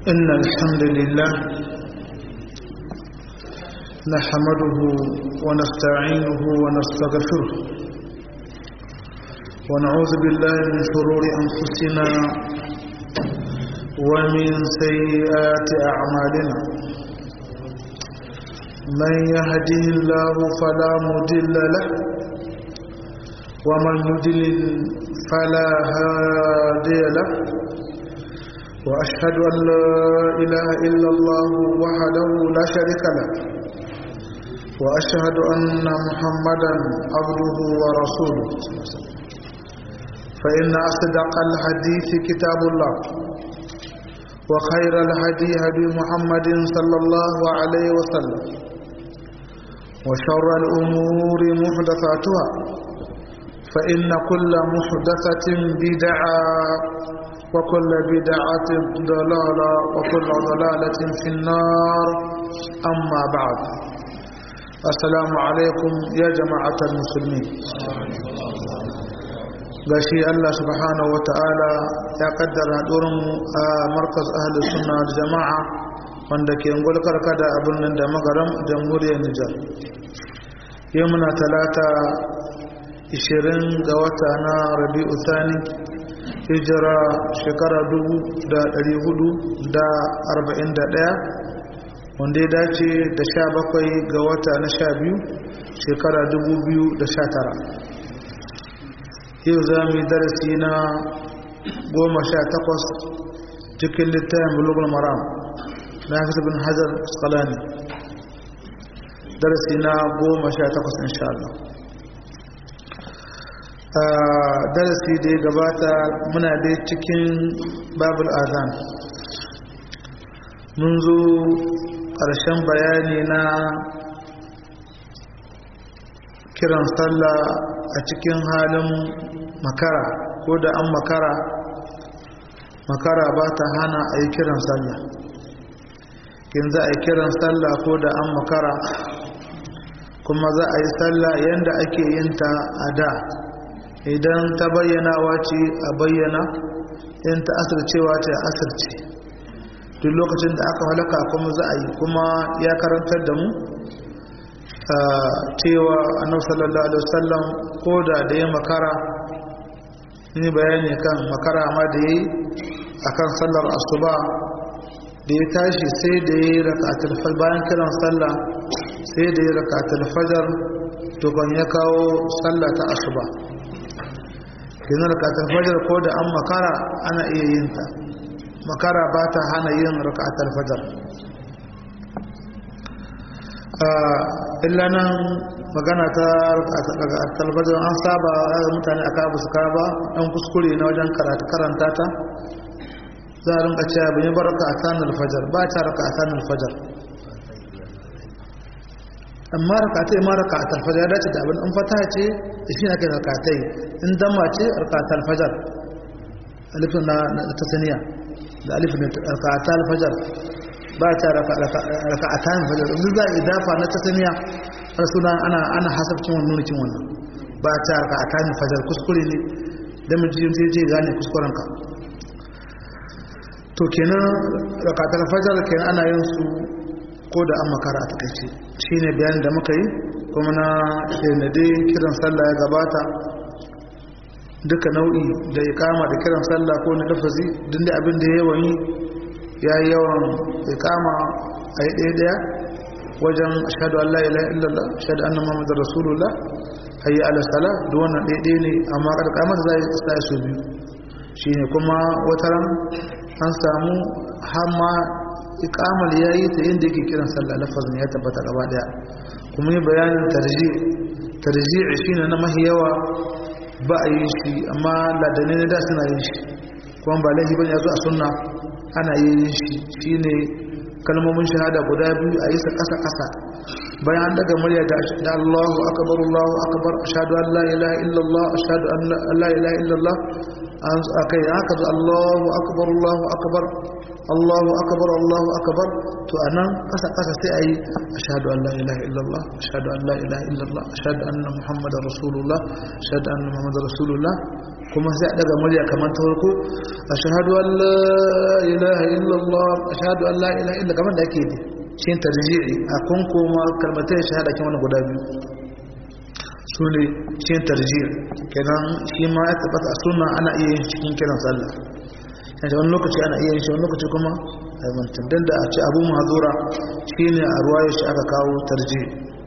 إن الحمد لله نحمده ونستعينه ونستغفره ونعوذ بالله من شرور أنفسنا ومن سيئات أعمالنا من يهده الله فلا مضل له ومن يضلل فلا هادي له وأشهد أن لا إله إلا الله وحده لا شريك له وأشهد أن محمدا عبده ورسوله فإن أصدق الحديث كتاب الله وخير الهدي هدي محمد صلى الله عليه وسلم وشر الأمور محدثاتها فإن كل محدثة بدعة وكل بدعة ضلالة وكل ضلالة في النار أما بعد السلام عليكم يا جماعة المسلمين gashi Allah subhanahu wa ta'ala ya kaddara mu a markas ahli sunna da jama'a wanda ke ngulkar kada abin nan da magaram jamhuriyar Nijar yau muna talata 20 ga wata na Rabi'u Thani hijira shekara 1441 wanda ya dace da 17 ga wata na 12 shekara 2019 yau za mu yi darasi na 18 cikin littafin bulugul maram na hafiz bin hajar skalani darasi na 18 insha Allah darasi da ya gabata muna dai cikin babul azan mun zo ƙarshen bayani na kiran sallah a cikin halin makara ko da an makara makara ba ta hana a yi kiran sallah kin za a yi kiran sallah ko da an makara kuma za a yi sallah yadda ake yin ta a da idan ta bayyanawa ce a bayyana in ta asircewa ce a asirce duk lokacin da aka halaka kuma za a yi kuma ya karantar da mu cewa annabi sallallahu alaihi wasallam ko da da ya makara ni bayani kan makara ma da yayi akan sallar asuba da ya tashi sai da yayi rakatul fajr bayan kiran sallah sai da yayi rakatul fajr to kan ya kawo sallah ta asuba kenan rakatul fajr ko da an makara ana iya yin ta makara ba ta hana yin rakatul fajr illa nan magana ta talbajin an saba mutane aka abu su ba ɗan kuskure na wajen karanta ta za a rinka cewa bin yi baraka a tanar fajar ba ta raka a tanar fajar amma raka ta yi ma raka a talfajar ya dace da abin in fata ce da shi na kai raka ta yi in dama ce raka a talfajar alifin na tasaniya da alifin raka a talfajar ba ta raka a tayin fajar in za a idafa na tasaniya har suna ana ana hasabcin wannan nunin wannan ba ta raka a tayin fajar kuskure ne da mijin zai je gane kuskuren ka to kenan raka ta fajar kenan ana yin su ko da an makara a takaice shine bayanin da muka yi kuma na da dai kiran sallah ya gabata duka nau'i da ya kama da kiran sallah ko na lafazi duk da abin da yawan yi ya yi yawan ikama a yi ɗaya ɗaya wajen ashadu Allah ila illallah ashadu annan Muhammadu Rasulullah hayi ala sala da wannan ɗaya ɗaya ne amma ƙarƙamar za a yi tsaye su biyu shi ne kuma wataran an samu hamma ikamar ya yi ta yin da yake kiran sallah lafazin ya tabbata gaba ɗaya kuma yi bayanin tarji tarji shi ne na mahi yawa ba a yi shi amma ladane na da suna yin shi kuma ba laifi bane ya zo a sunna ana yin shi shine kalmomin shahada guda biyu a yi sa kasa kasa bayan an daga murya da Allahu akbar Allahu akbar ashhadu an la ilaha illallah ashhadu an la ilaha illallah an akai haka da Allahu akbar Allahu akbar Allahu akbar Allahu akbar to anan kasa kasa sai ayi ashhadu an la ilaha illallah ashhadu an la ilaha illallah ashhadu anna muhammadar rasulullah ashhadu anna muhammadar rasulullah kuma sai a daga murya kamar ta farko ashhadu an la ilaha illallah ashhadu an la ilaha illa kamar da ake yi shi tarji'i a kun koma kalmatai shahada kin wani guda biyu su ne shi tarji'i kenan shi ma ya tabbata a sunna ana iya yin cikin kiran sallah yanzu wani lokaci ana iya yin shi wani lokaci kuma a mantan dan da a ce abu mahazura shi ne a ruwayar shi aka kawo tarji'i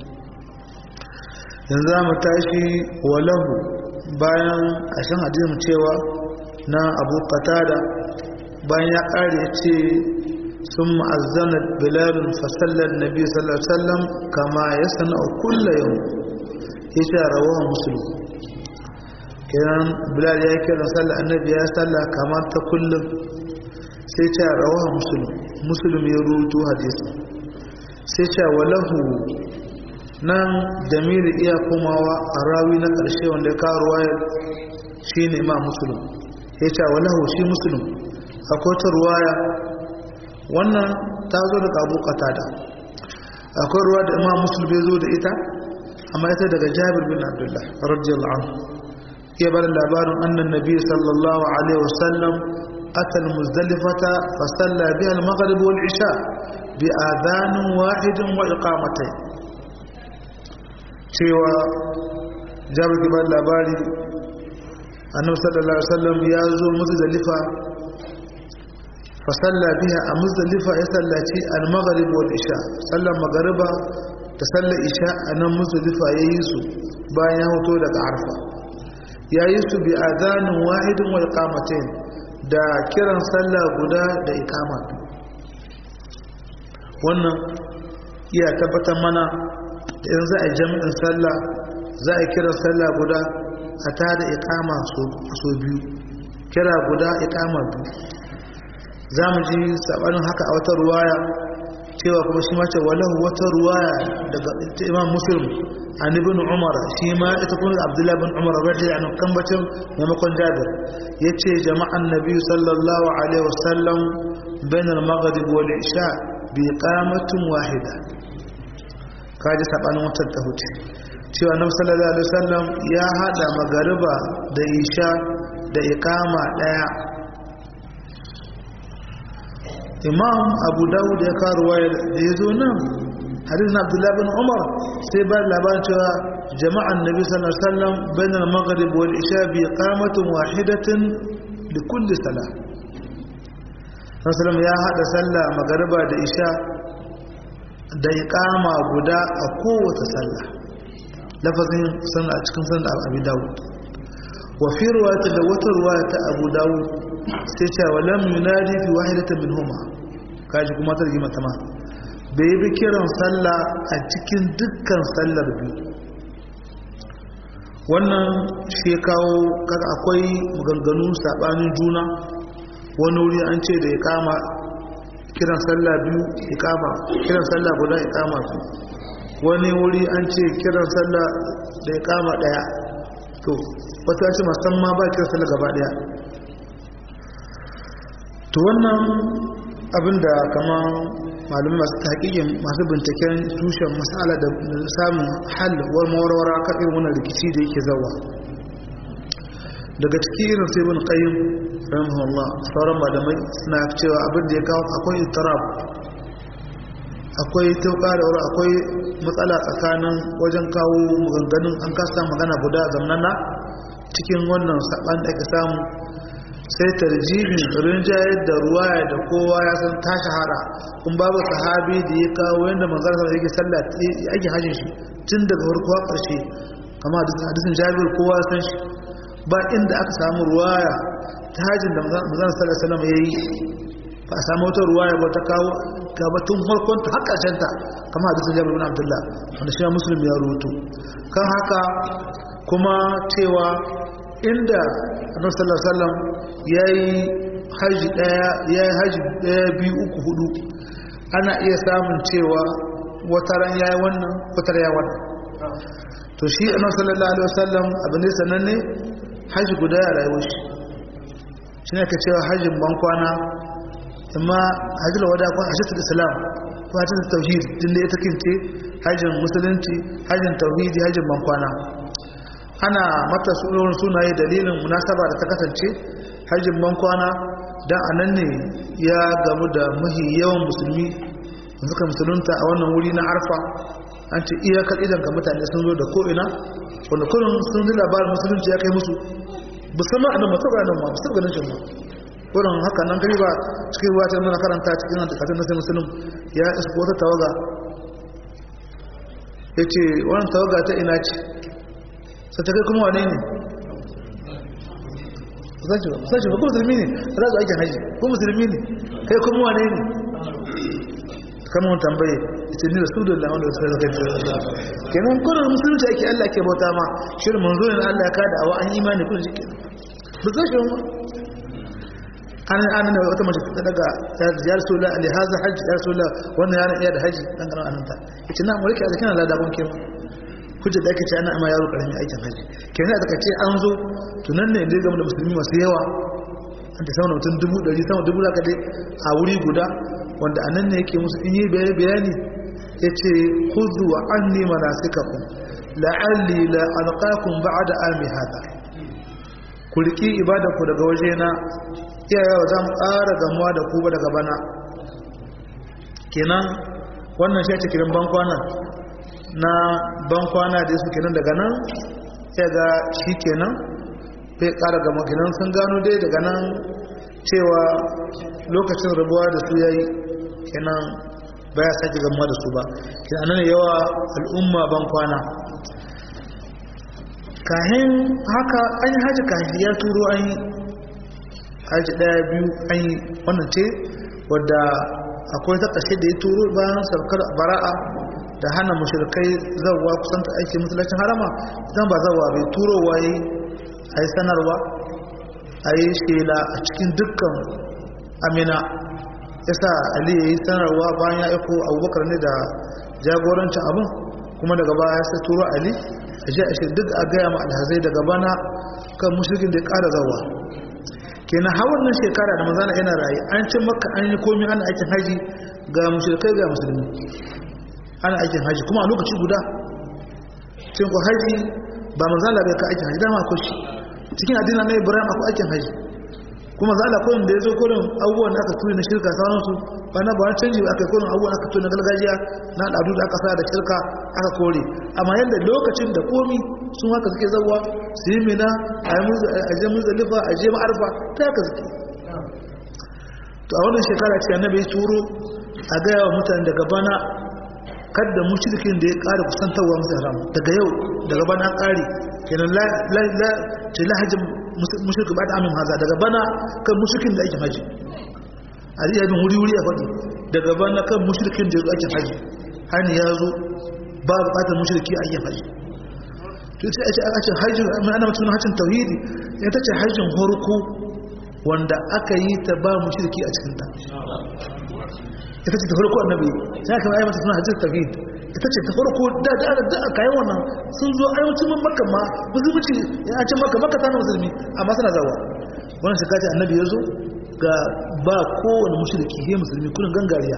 yanzu za mu tashi walahu bayan ƙashin hadisin cewa na abu qatada bayan ya ƙare ce sun ma'azzana bilalun fasallar nabi sallallahu alaihi wasallam kama ya sana kulla yau ya ce rawahan musulun kenan bilal ya kira sallar annabi ya sallah kamar ta kullum sai ce rawahan musulun musulun ya rutu hadisi sai ce walahu nan jamilu iya komawa a rawi na ƙarshe wanda ya kawo ruwayar shi ne ma musulun ya ce walahu shi musulun akwai ta ruwaya wannan ta zo daga abu da akwai ruwa da imam musulun ya zo da ita amma ita daga jabir bin abdullah radiyallahu anhu ya bar labarin annan nabi sallallahu alaihi wasallam أتى المزدلفة فصلى بها المغرب والعشاء بآذان واحد وإقامتين cewa jabu gibar labari annabi sallallahu alaihi wasallam ya zo muzdalifa fa salla biha a muzdalifa ya sallaci al-maghrib wal isha sallan magriba da sallar isha a nan muzdalifa yayi su bayan ya hoto daga arfa yayi su bi adhanin wahidin wa iqamatain da kiran sallah guda da iqama wannan iya tabbatar mana in za a jami'in sallah za a kira sallah guda a ta da ikama so biyu kira guda ikama biyu za mu ji sabanin haka a wata ruwaya cewa kuma shi mace walahu wata ruwaya daga imam muslim an ibn umar shi ma ita kuma abdullahi bin umar radiyallahu anhu kan bacin maimakon jabir yace jama'an nabi sallallahu alaihi wasallam bain al-maghrib wal isha bi iqamatin wahida kaji sabanin wutar ta huce cewa nabi sallallahu alaihi wasallam ya hada magariba da isha da ikama daya imam abu dawud ya kawo waya da ya zo nan hadisin abdullahi bin umar sai ba labarin cewa jama'an nabi sallallahu alaihi wasallam bain al-maghrib wal isha bi iqamatin wahidatin li kulli salah sallallahu ya hada sallah magariba da isha da iqama guda a kowace sallah lafazin sannan a cikin sannan abu dawud wa fi ruwayat da wata ruwaya ta abu dawud sai ce wa lam yunadi fi wahidatin minhuma kaji kuma ta rigima ta ma bai bi kiran sallah a cikin dukkan sallar biyu wannan shi kawo kaga akwai maganganu sabanin juna wani wuri an ce da ya kama kiran sallah biyu ikama kiran sallah guda ikama su wani wuri an ce kiran sallah da ikama daya to wata ce musamman ba kiran sallah gaba daya to wannan abinda kama malum masu taƙiƙin masu binciken tushen masala da samun halwar mawarwara kan irin wannan rikici da yake zawa daga ciki irin sai bin qayyim rahimahullah sauran malamai suna cewa abin da ya kawo akwai ittirab akwai tauka da wuri akwai matsala tsakanin wajen kawo maganganun an kasa magana guda zamnana cikin wannan saban da ake samu sai tarjibin rinjayar da ruwaya da kowa ya san ta shahara kun babu sahabi da ya kawo yadda manzara sama yake sallah ake hajjin shi tun daga farko ƙarshe kama hadisin jabir kowa ya san shi ba inda aka samu ruwaya ta hajjin da manzara sallah salama ya yi ba a samu wata ruwaya ba ta kawo gabatun farkon ta har ƙarshen ta kama hadisin jabir bin abdullah wanda shi musulmi ya rubuto kan haka kuma cewa inda annabi sallallahu alaihi wasallam yayi haji daya yayi haji daya biyu uku hudu ana iya samun cewa wata ran yayi wannan wata ran yayi wannan to shi annabi sallallahu alaihi wasallam abin da sananne haji guda ya rayuwar shi shi ne ka cewa hajjin bankwana amma hajjil wada ko hajjatul islam ko hajjatul tauhid din da ita kince hajjin musulunci hajjin tauhidi hajjin bankwana ana mata sunan sunaye dalilin munasaba da ta kasance hajjin bankwana dan anan ne ya gamu da mahi yawan musulmi suka musulunta a wannan wuri na arfa an ce iyakar idan ka mutane sun zo da ko'ina wanda kullum sun ji labarin musulunci ya kai musu musamman a nan masu ganin ma musu ganin shi ma wurin haka nan kai ba cikin ruwa ta muna karanta cikin nan takatun na sai musulun ya isa wata tawaga ya ce wannan tawaga ta ina ce sai ta kai kuma wane ne sashi ba kuma musulmi ne za su aikin haji ko musulmi ne kai kuma wane ne kama wani tambaye ita ne rasulullah wanda wasu kai zakai kenan kullum musulunci ake Allah ke bauta ma shirin manzo ne Allah ya kada awa an imani kun shi kenan ba zai shi ma an an ne wata mace ta daga ya rasulullah ali haza haji ya rasulullah wannan yana iya da haji dan kana ananta yace na mulki da kina lada ban kenan hujja da ake ce ana amma yaro karamin aikin haji kenan da kace an zo tunan ne inda ga musulmi masu yawa an ta sama mutum dubu ɗari sama dubu da dai a wuri guda wanda anan ne yake musu in yi bayani ya ce huzu wa an nema na suka kun la'alli la alƙakun ba da ami hada ku riƙi ibadanku daga waje na iyayewa za mu ƙara gamuwa da ku ba daga bana kenan wannan shi a cikin bankwana na bankwana da su kenan daga nan ya ga shi kenan bai ƙara gama kenan sun gano dai daga nan cewa lokacin rabuwa da su yayi kenan baya sake gamuwa da su ba kenan nan yawa al'umma ban kwana kahin haka an yi haji kahin ya turo an yi haji daya biyu an yi wannan ce wadda akwai ta ƙashe da ya turo bayan saukar bara'a da hana mashirkai zawa kusanta aiki musulacin harama zan ba zawa bai turowa yi a yi sanarwa a yi shela a cikin dukkan amina ya sa ali ya yi sanarwa bayan ya aiko abubakar ne da jagorancin abin kuma daga baya ya sai turo ali a ji a shi duk a gaya ma alhazai daga bana kan mushrikin da ya ƙara zawa kenan har wannan shekara da manzana yana rayu an cin maka an yi komi ana aikin haji ga mushrikai ga musulmi ana aikin haji kuma a lokaci guda cin ku haji ba manzana bai ka aikin haji dama ko shi cikin addinin na ibrahim akwai aikin haji kuma za a koyin da ya zo kodin abubuwan da aka turi na shirka sauransu ba na ba wani canji aka kodin abubuwan aka turi na gargajiya na al'adu da aka sa da shirka aka kore amma yadda lokacin da komi sun haka suke zawa su yi mina a je muzalifa a je ma'arfa ta haka suke to a wannan shekara ce annabi ya turo a gaya wa mutane daga bana kadda mushrikin da ya ƙara kusantarwa musu haram daga yau daga bana an ƙare kenan la ce lahajin mushrikin ba da amin haza daga bana kan mushrikin da ake haji a zai yabin wuri-wuri a faɗi daga bana kan mushrikin da ake haji hani ya zo ba buƙatar mushriki a yin haji to sai a ce a ce hajjin mai ana mutum hajjin tauhidi ita ce hajjin horko wanda aka yi ta ba mushriki a cikinta ita ce ta farko annabi sai aka yi mata suna hajjin tauhid ita ce ta farko da da da aka yi wannan sun zo ayyucin man makka ma musulunci ya ce makka makka tana musulmi amma suna zawa wannan shi kace annabi ya zo ga ba kowane mushriki he musulmi kullun gangariya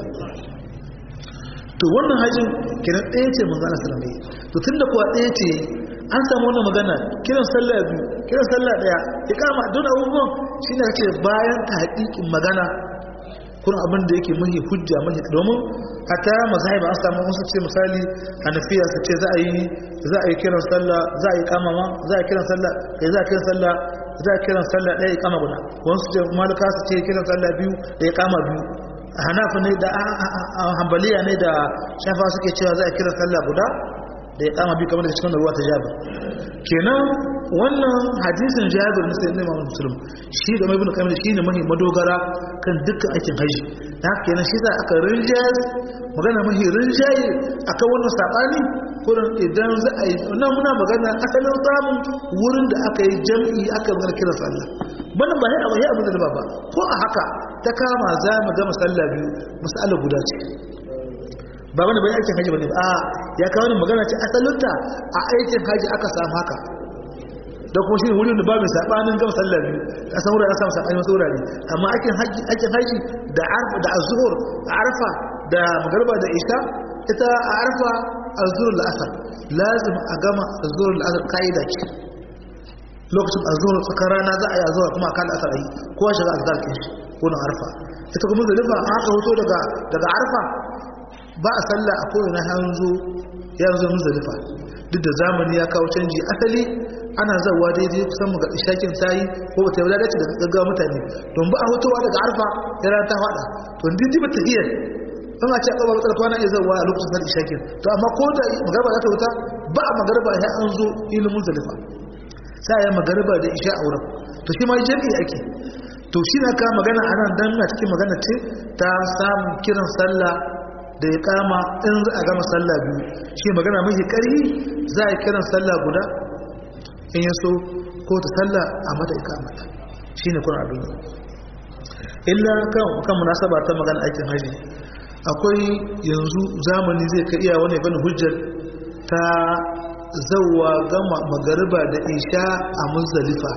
to wannan hajjin kiran ɗaya ce manzo Allah sallallahu alaihi wasallam to tunda kuwa ɗaya ce an samu wannan magana kiran sallah biyu kiran sallah daya ikama don abubuwan shine kace bayan ta haƙiƙin magana kun abin da yake mahi hujja mahi domin a ta mazhabi an samu wasu ce misali hanafiya su ce za a yi za a yi kiran sallah za a yi kama ma za a yi kiran sallah kai za a kiran sallah za a kiran sallah ɗaya kama guda wasu ce malika su ce kiran sallah biyu da ya kama biyu a hanafi ne da hambaliya ne da shafa suke cewa za a kiran sallah guda da ya kama biyu kamar da cikin ruwa ta jabir kenan wannan hadisin jabir na sayyidina Imam Muslim shi da Ibn Qayyim shi ne mahi madogara kan dukkan aikin haji da haka kenan shi za aka rinjaye magana mahi rinjaye akan wannan sabani kurin idan za a yi wannan muna magana asalin samun wurin da aka yi jam'i aka magana kiran sallah wannan ba ya abu da ba ba ko a haka ta kama za mu ga masalla biyu masala guda ce ba wani bai aikin haji bane a ya kawo ni magana ce asalinta a aikin haji aka samu haka da kuma shi ne wurin da ba mai sabanin gama sallah biyu a san wurare samu sabani wasu wurare amma aikin haji aikin haji da arfa da azhur da arfa da magriba da isha ita a arfa azhur da asar lazim a gama azhur da asar kaida ce lokacin azhur tsakar rana za a yi azhur kuma a kan asar yi kowa shiga azhar kin shi ko na arfa ita kuma zalifa an haka hoto daga daga arfa ba a sallah a kowane hanzo ya zo muzalifa duk da zamani ya kawo canji asali ana zawa daidai kusan mu ga ishakin tayi ko ba ta yi dace da gaggawa mutane don ba a hutowa daga arfa ya rana ta fada to din diba tahiyar an a ce a kaba matsala kwana iya zawa a lokacin sallar ishakin to amma ko da magarba za ta wuta ba a magarba ya an zo ilimin zalifa sai ya magarba da isha a wurin to shi ma jami'i ake to shi na ka magana a nan don na cikin magana ce ta samun kiran sallah da ya kama in za a gama sallah biyu shi magana mafi ƙarfi za a kiran sallah guda in yaso ko ta sallah a mata ikamata shi ne kuna abin illa kan munasaba ta magana aikin haji akwai yanzu zamani zai ka iya wani bane hujjar ta zauwa gama magariba da isha a muzdalifa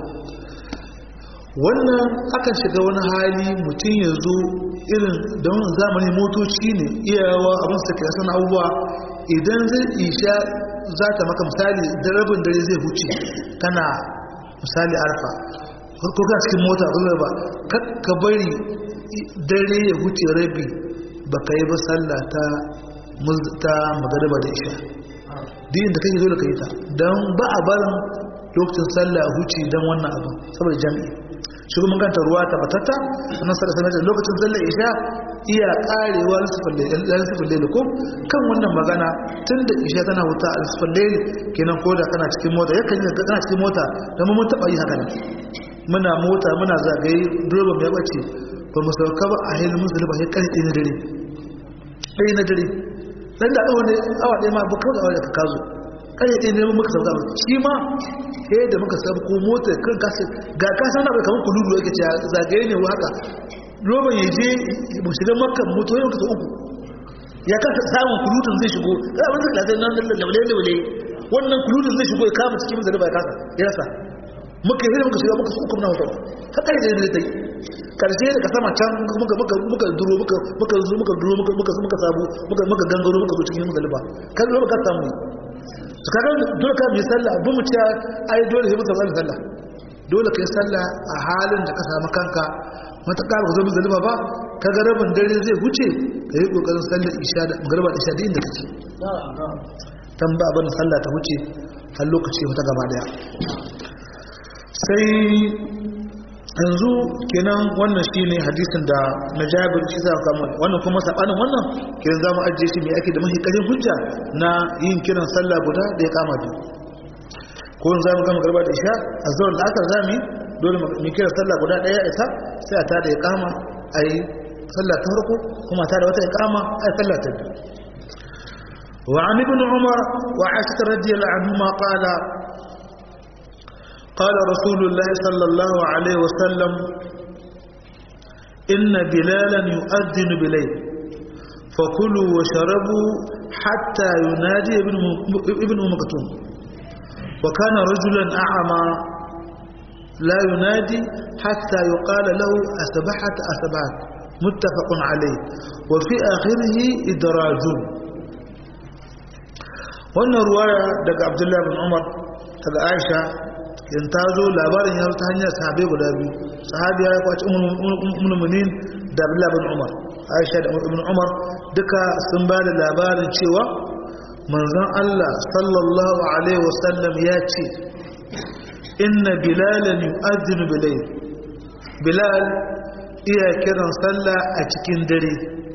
wannan akan shiga wani hali mutum ya zo irin don zamani motoci ne iyawa abin su kai sana abubuwa idan zai isha za ta maka misali da rabin dare zai huce kana misali arfa ko kana cikin mota ko ba ka bari dare ya huce rabi ba ka yi ba sallah ta ta magariba da isha din da kake zo da kai ta don ba a barin lokacin sallah huce don wannan abin saboda jami'i shi kuma ganta ruwa tabbatatta annan sallallahu alaihi wasallam lokacin sallar isha iya karewa lisfin laili ko kan wannan magana tun da isha tana wuta a lisfin laili kenan ko da kana cikin mota yakan yi kana cikin mota da mun taba yi haka nan muna mota muna zagaye durban ya bace ba mu sauka ba a hilin musulun ba sai karfe na dare ɗaya na dare dan da awa ne awa ɗaya ma ba kawai awa da ka kazo karfe ɗaya ne muka sauka ba shi ma sai da muka sabu ko mota kan kasa ga kasa na bai kamar kululu yake ce zagaye ne wa haka roban ya je mu shiga makka moto yau kasa uku ya kasa samun kulutun zai shigo za a wani lasai nan laule laule wannan kulutun zai shigo ya kama cikin zai ba ya kasa ya rasa muka yi muka shiga muka su uku na hoton ta kai da yadda ta yi karshe daga sama can muka muka muka duro muka muka zo muka duro muka muka muka sabu muka muka gangaro muka zo cikin muzalifa kan zo muka samu su kaga dole ka bi sallah bu mu ce ai dole sai mu samu sallah dole kai sallah a halin da ka samu kanka mataƙa ba ka zo muzalifa ba ka ga rabin dare zai wuce ka yi ƙoƙarin sallar isha da magarba da isha da inda kake tan ba abin sallah ta wuce har lokaci wata gaba daya sai yanzu kenan wannan shine hadisin da na jabir shi za ka mun wannan kuma sabanin wannan kenan zamu ajiye shi mai ake da mahi karin hujja na yin kiran sallah guda da ya kama biyu ko yanzu zamu gama garba da isha azhar da asar zamu dole mu kira sallah guda daya isa sai a ta da ya kama ayi sallah ta farko kuma ta da wata ya kama ayi sallah ta biyu وعن ابن عمر وعائشة رضي الله عنهما قال قال رسول الله صلى الله عليه وسلم إن بلالا يؤذن بليل فكلوا وشربوا حتى ينادي ابن ابن مكتوم وكان رجلا أعمى لا ينادي حتى يقال له أسبحت أسبحت متفق عليه وفي آخره إدراج wannan ruwaya daga abdullahi bin umar daga aisha in ta zo labarin ya ta hanyar sahabe guda biyu sahabi ya kwaci umulmunin da abdullahi bin umar aisha da ibn umar duka sun ba da labarin cewa manzon allah sallallahu alaihi wasallam ya ce inna bilalan yu'adhdhinu bilayl bilal iya kiran sallah a cikin dare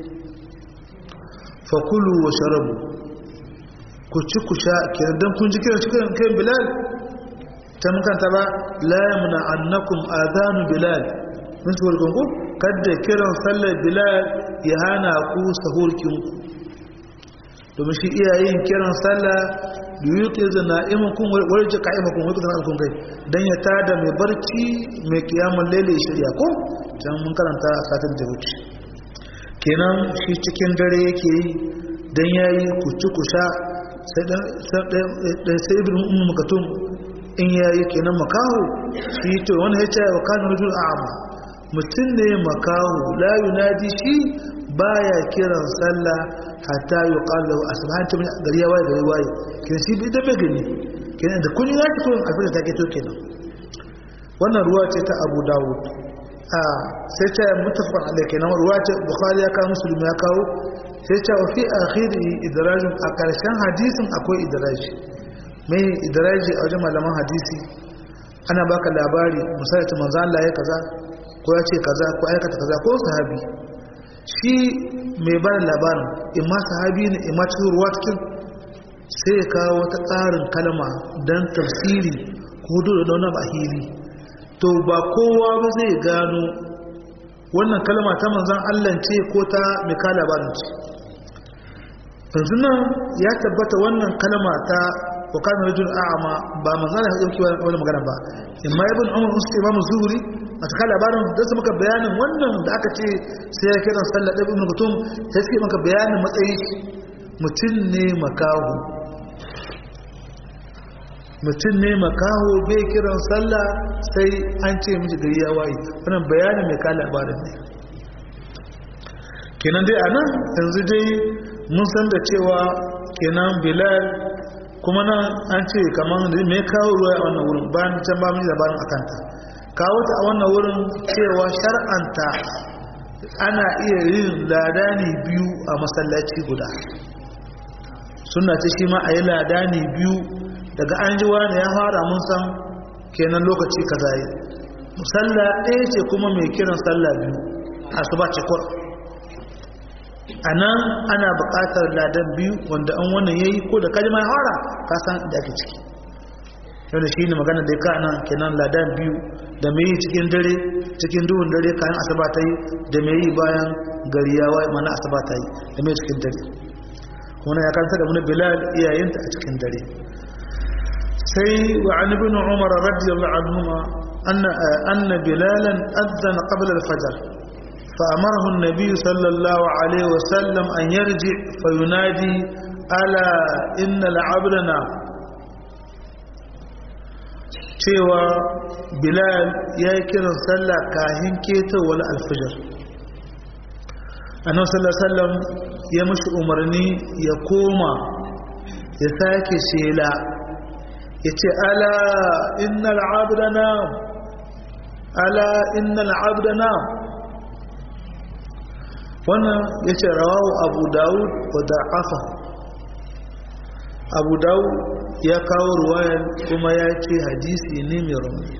fakulu wa sharabu ku ci ku sha kenan dan kun ji kiran cikin kai bilal ta mun kanta ba la yamna annakum adhanu bilal mun ci walgon ku kada kiran sallar bilal ya hana ku sahurkin ku domin shi iyayen kiran sallah liyuti da na'imakum warje qa'imakum wa kana alkum kai dan ya tada mai barci mai kiyamul laili shirya ko dan mun karanta a satin da wuce kenan shi cikin dare yake yi dan yayi ku ci ku sha sai ibn ummu makatum in ya yi kenan makaho shi to wani ya ce wa kan rujul a'ama mutum ne makaho la yunadi shi baya kiran sallah hatta yuqalu asbahan ta gari ya waye gari waye kenan shi bai da bai gani kenan da kun ya fito abin da take to kenan wannan ruwa ce ta Abu Dawud a sai ta mutafaqan alai kenan ruwa ce Bukhari ya kawo Muslim ya kawo sai ta wa fi akhiri idraj a karshen hadisin akwai idraj mai idraji a wajen malaman hadisi ana baka labari misali ta manzo Allah ya kaza ko ya ce kaza ko aikata kaza ko sahabi shi mai ba da labarin imma sahabi ne imma cikin ruwa cikin sai ya kawo wata ƙarin kalma don tafsiri ko hudu da wani bahiri to ba kowa ba zai gano wannan kalma ta manzan Allah ce ko ta mai ka labarin ce yanzu nan ya tabbata wannan kalma ta وكان رجل أعمى ba manzana ya dauki wani magana ba imma ibn umar uska imam zuhri a cikin labarin da su maka bayanin wannan da aka ce sai ya kiran sallah ibn mutum sai suke maka bayanin matsayi mutum ne makaho mutum ne makaho bai kiran sallah sai an ce mishi gari ya waye wannan bayanin mai kala labarin ne kenan dai anan yanzu dai mun san da cewa kenan bilal kuma nan an ce kamar da me kawo ruwa a wannan wurin bayan can ba mu labarin akanta kawo ta a wannan wurin cewa shar'anta ana iya yin ladani biyu a masallaci guda suna ce shi ma a yi ladani biyu daga an ji wani ya fara mun san kenan lokaci kaza yi musalla ɗaya ce kuma mai kiran sallah biyu a su ba ce kwar a nan ana buƙatar ladan biyu wanda an wannan ya yi ko da kalma ya fara ka san da ake ciki yau shi ne magana da ya ka nan kenan ladan biyu da mai yi cikin dare cikin duhun dare kayan asaba ta yi da mai yi bayan gari ya waye mana asaba ta yi da mai cikin dare wannan ya kanta da wani bilal iyayenta a cikin dare sai wa an ibn umar radiyallahu anhuma anna anna bilalan adzana qabla al-fajr فأمره النبي صلى الله عليه وسلم أن يرجع فينادي ألا إن العبدنا cewa bilal ya yi kiran sallah kahin ketowar alfajar annan sallallahu ya mashi umarni ya koma ya sake shela ya ce ala innal abdana ala innal abdana wannan ya ce rawahu abu dawud wa da'afa abu dawud ya kawo ruwayar kuma ya ce hadisi ne mai rauni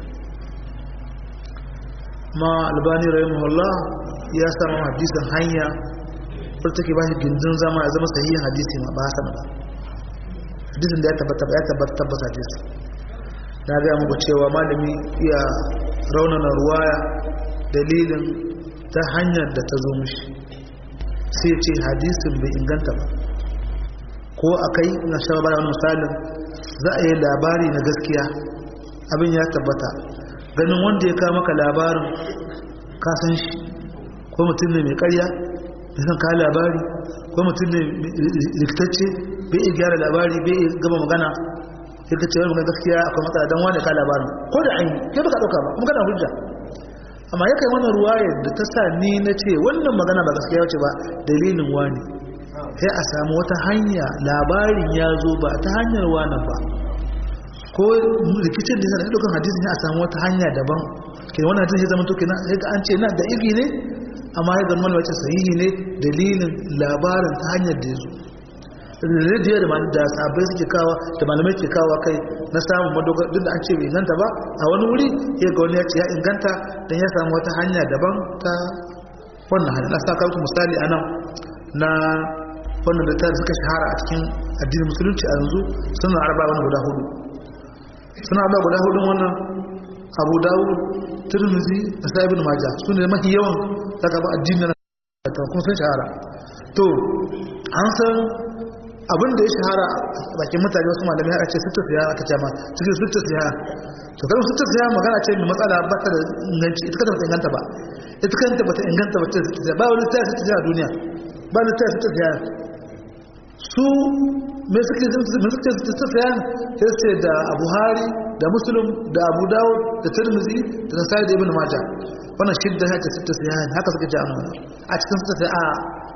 ma albani rahimahullah ya samu hadisin hanya wadda take ba shi gindin zama ya zama sahihin hadisi ma ba hasan ba hadisin da ya tabbata ya tabbata tabbata hadisi na ga muku cewa malami iya raunana ruwaya dalilin ta hanyar da ta zo mishi sai ce hadisin bai inganta ba ko akai na shaba bada wani misalin za a yi labari na gaskiya abin ya tabbata ganin wanda ya kawo maka labarin kasan shi ko mutum ne mai karya mai san kawo labari ko mutum ne rikitacce bai iya gyara labari bai iya gaba magana ya kace wani magana gaskiya akwai matsala don wani kawo labarin ko da an yi kai baka ɗauka ba kuma kana hujja amma ya kai wannan ruwayar da ta sa ni na ce wannan magana ba gaskiya wace ba dalilin wani sai a samu wata hanya labarin ya zo ba ta hanyar wani ba ko rikicin da yana dukkan hadisi ne a samu wata hanya daban ke wannan hadisi zama to kenan sai an ce na da igi ne amma ya zama wace sahihi ne dalilin labarin ta hanyar da ya zo rediyo da da sabai suke kawa da malamai ke kawa kai na samun madogar duk da an ce bai inganta ba a wani wuri ya ga wani ya ce ya inganta don ya samu wata hanya daban ta wannan hanyar na sa kawo misali a nan na wannan da ta suka shahara a cikin addinin musulunci a yanzu suna arba wani guda hudu suna arba guda hudun wannan abu dawo turmizi da sa'ibin maja su ne mafi yawan daga ba addinin na kuma sun shahara to an san abin da ya shahara bakin mutane wasu malamai aka ce sutta siya aka ce ma cikin sutta siya to kan sutta siya magana ce mai matsala ba ta da inganci ita kanta ba ta inganta ba ita kanta ba ta inganta ba ta sutta siya ba wani ta sutta siya a duniya ba wani ta sutta siya su mai suke suke su sayan sai ce da buhari da muslim da abu dawud da tirmizi da nasai da ibn maja wannan shidda ya ce sita sayan haka suka ji amma a cikin sita sai a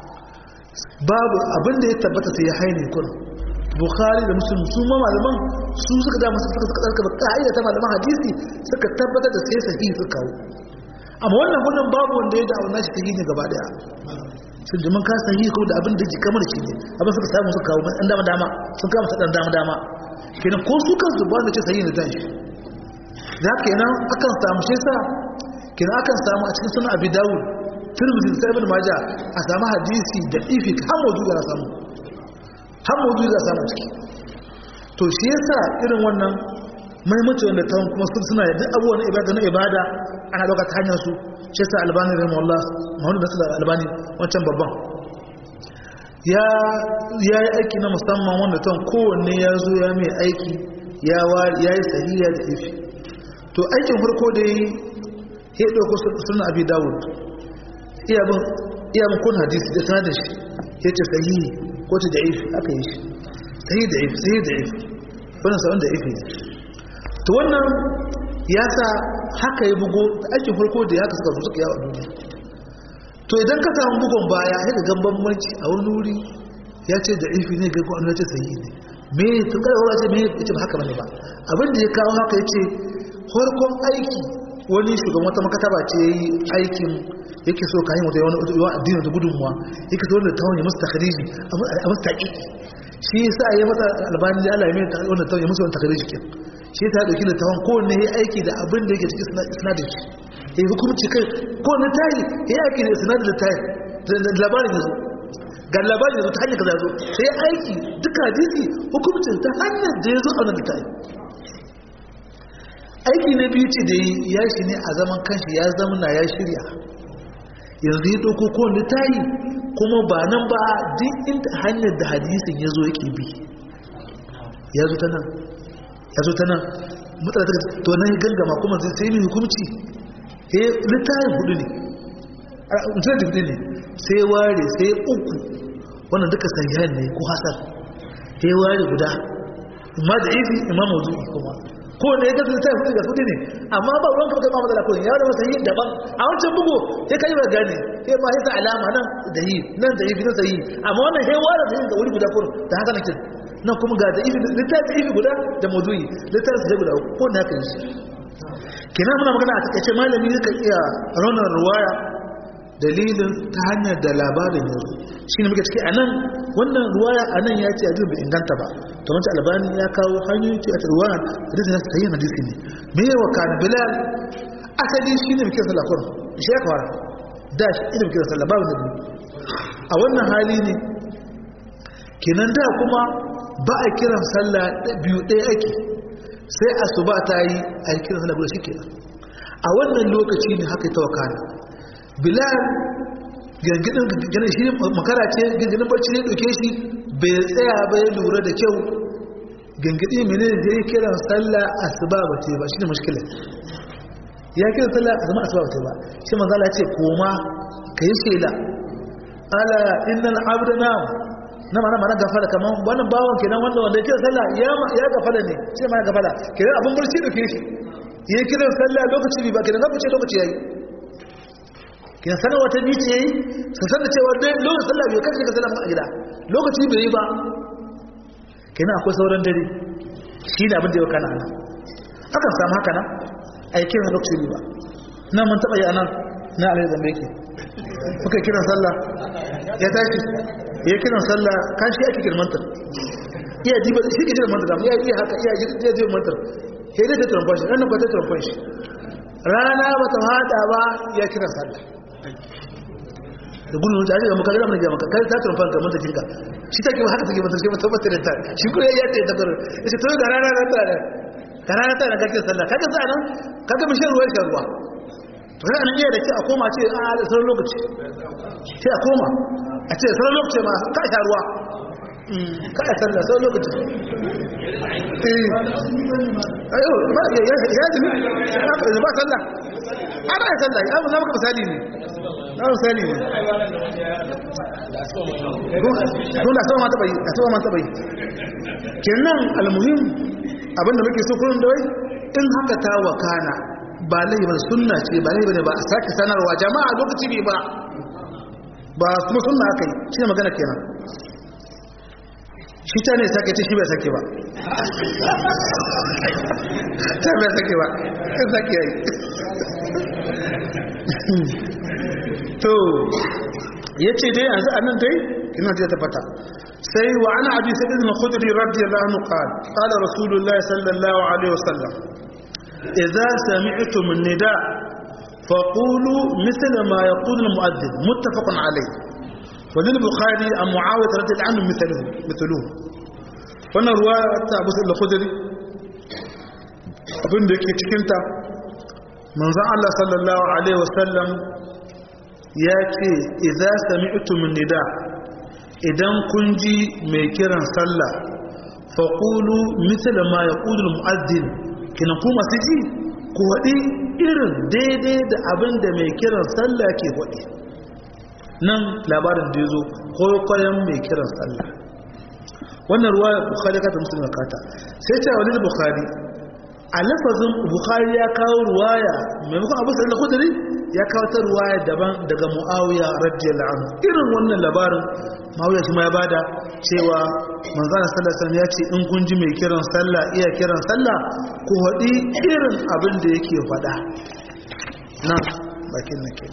babu abin da ya tabbata sai ya haine kun bukhari da muslim su ma malaman su suka da masu suka tsarka ba ka'ida ta malaman hadisi suka tabbatar da sai sahihi suka kawo amma wannan wannan babu wanda ya da'auna shi sahihi ne gaba daya sun jimin ka sahihi ko da abin da ji kamar shi ne abin suka samu suka kawo dan dama dama sun kama sa dan dama dama kenan ko su kan zuba da ce sahihi ne dan shi da kenan akan samu shi sa kenan akan samu a cikin sunan abi dawud tirmidhi da ibn majah a samu hadisi da ifi har mawdu da samu har mawdu da samu ciki to shi yasa irin wannan mahimmanci wanda ta kuma suna da duk abubuwan ibada na ibada ana dauka ta hanyar su shi yasa albani rahimahullah muhammad bin sallallahu albani wancan babban ya ya yi aiki na musamman wanda tan kowanne ya zo ya mai aiki ya ya yi sahiya da ifi to aikin farko da yi ya dauko sunan abi dawud iya bin iya bin kun hadisi da sanar da shi ya ce sahihi ko ta da'if aka yi shi sahihi da'if sahihi da'if wannan sa'on da'if ne to wannan ya sa haka ya bugo aikin farko da ya kaska suka yawa duniya to idan ka samu bugon baya ya ga bambanci a wani wuri ya ce da ifi ne ga ko an ce sahihi ne me to kada wani ce me yace ba haka bane ba abin da ya kawo haka yace farkon aiki wani shugaban wata makataba ce yayi aikin yake so kayan wata wani addinin da gudunmuwa yake so da tawon ya musu takhriji a musu taqiqi shi yasa ya mata albani da Allah ya mai wannan tawon ya musu wannan takhriji kin shi ta dauki littafin kowanne ya aiki da abin da yake cikin sinadin shi ya yi hukumci kai kowanne tayi ya aiki da sinadin littafin da labarin yanzu ga labarin yanzu ta hanyar ka zazo sai aiki duka hadisi hukumcin ta hanyar da ya zo a wannan littafin aiki na biyu ce da ya shi ne a zaman kanshi ya zamana ya shirya yanzu ya ɗauko kowanne tayi kuma ba nan ba duk inda hanyar da hadisin ya zo yake bi ya zo ta nan ya zo ta nan matsala ta to nan ya gangama kuma sai ne hukumci he littafin hudu ne a mutum da ne sai ware sai uku wannan duka sahihan ne ko hasan he ware guda amma da ifi imam mawdu'i kuma ko ne ya ga littafin hudu ga hudu ne amma ba ruwan ka ba matsala ko ya da wata yi daban a wancan bugu sai kai ba gane sai ma yasa alama nan da yi nan da yi nan da yi amma wannan he ware da yin da wuri guda kurun da haka nake nan kuma ga littafi ifi guda da mazuyi littafi sai guda ko na kan shi kina muna magana a takaice malami zai iya raunar ruwaya dalilin ta hanyar da labarin yanzu shi ne muke ciki a nan wannan ruwaya a nan ya ce a bai inganta ba to wancan albani ya kawo hanyoyi ce a ta ruwaya da zai ta yi hadisi ne me ya wa kan bilal asali shi ne muke sallah kurum shi ya kawara da shi ne muke sallah babu da a wannan hali ne kenan da kuma ba a kiran sallah biyu ɗaya ake sai asuba ta yi a yi kiran sallah guda shi kenan a wannan lokaci ne haka ta wakana bilal gangidin ganin shi makara ce gangidin bacci ne ɗauke shi bai tsaya ba ya lura da kyau gangidi mene da ya kiran sallah asuba ba ce ba shi ne mashkila ya kiran sallah asuba asuba ba ce ba shi manzala ce koma ka yi shela ala innal abdana na mana mana gafala kaman wannan bawon kenan wanda wanda yake sallah ya ya gafala ne sai ma gafala kenan abun barci da kishi yayi kiran sallah lokaci bi ba kenan ka fice lokaci yayi kenan sanar wata bici yayi su sanar cewa dai lokacin sallah bai kace ka sallah a gida lokaci bai yi ba kenan akwai sauran dare shi ne abin da ya kana nan akan samu haka nan a yi kiran lokaci ba na mun taɓa yi anan na alai zambe yake kuka kiran sallah ya tashi ya kiran sallah kan shi ake kirmantar iya jiba shi ke jiran mantar iya iya haka iya iya jiran mantar sai dai ta turamfan shi ranar kwata turamfan shi rana ba ta hada ba ya kiran sallah da gudun wuce ake ga maka gama ga maka kai ta turamfan ka mantar jinka shi take ba haka take mantar shi mata mata da ta shi kuma ya ce ta gar ya ce to ga rana na ta da ga rana ta da kake sallah kaga za nan kaga mishin ruwa shi ruwa to sai anan iya da ke a koma ce a da sauran lokaci sai a koma a ce sauran lokaci ma ka sha ruwa ka a sallah sauran lokaci ayo ba ya ya ya ji ba sallah ana ya sallah ya mu zama ka misali ne na kawai sani ne don da sama mata bai a sama mata bai kenan almuhim abinda muke so kullum da wai in haka ta wakana ba laifi ba sunna ce ba laifi ne ba a sake sanarwa jama'a lokaci bai ba ba kuma sunna aka yi shi ne magana kenan shi ta ne sake ce shi bai sake ba ta bai sake ba in sake yi to ya ce dai yanzu a nan dai ina ta tafata sai wa ana abi sa'id al-khudri radiyallahu anhu qala qala rasulullahi sallallahu alaihi wasallam idza sami'tum an-nida faqulu mithla ma yaqulu al-mu'adhdhin muttafaqun alayh وللبخاري عن معاوية رضي الله عنه مثله مثله wannan ruwa ta abu da khudri abin da yake cikinta manzon Allah sallallahu alaihi wasallam ya ce idza sami'tum nida idan kun ji mai kiran sallah faqulu mithla ma yaqulu al-mu'adhdhin kina ku masu ji ku wadi irin daidai da abin da mai kiran sallah ke wadi nan labarin da yazo koyon mai kiran sallah wannan ruwa bukhari ka ta muslim kata sai ta wani bukhari a lafazin bukhari ya kawo ruwaya maimakon abu sa'id al-khudri ya kawo ta ruwaya daban daga muawiya radiyallahu anhu irin wannan labarin muawiya shi ma ya bada cewa manzon sallallahu alaihi wasallam ya ce in kun ji mai kiran sallah iya kiran sallah ku hadi irin abin da yake faɗa nan bakin nake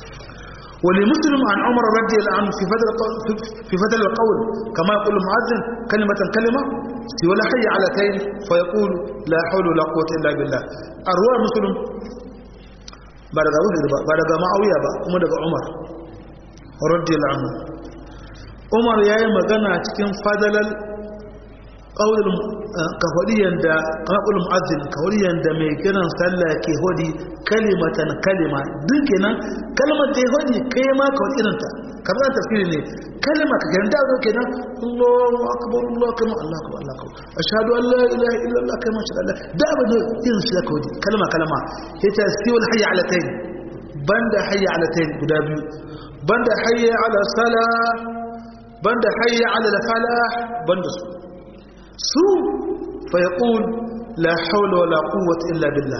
ولمسلم عن عمر رضي الله عنه في فضل في فضل القول كما يقول المؤذن كلمة كلمة ولا حي على كين فيقول لا حول ولا قوة إلا بالله أروى مسلم بعد بعد معاوية كما دغ عمر رضي الله عنه عمر يا magana cikin fadalar qaulul kafadiyan da qaulul muazzin kafadiyan da mai kiran sallah ke hodi kalimatan kalima duk kenan kalmar da ya hodi kai ma ka hodi irinta kamar tafsiri ne kalma ka ganda zo kenan Allahu akbar Allahu akbar Allahu akbar Allahu akbar ashhadu an la ilaha illa Allah kama sha Allah da abin da irin shi ka hodi kalma kalma yace siwal hayya ala tayn banda hayya ala tayn guda biyu banda hayya ala salah banda hayya ala falah banda su su fa yaqul la hawla wala quwwata illa billah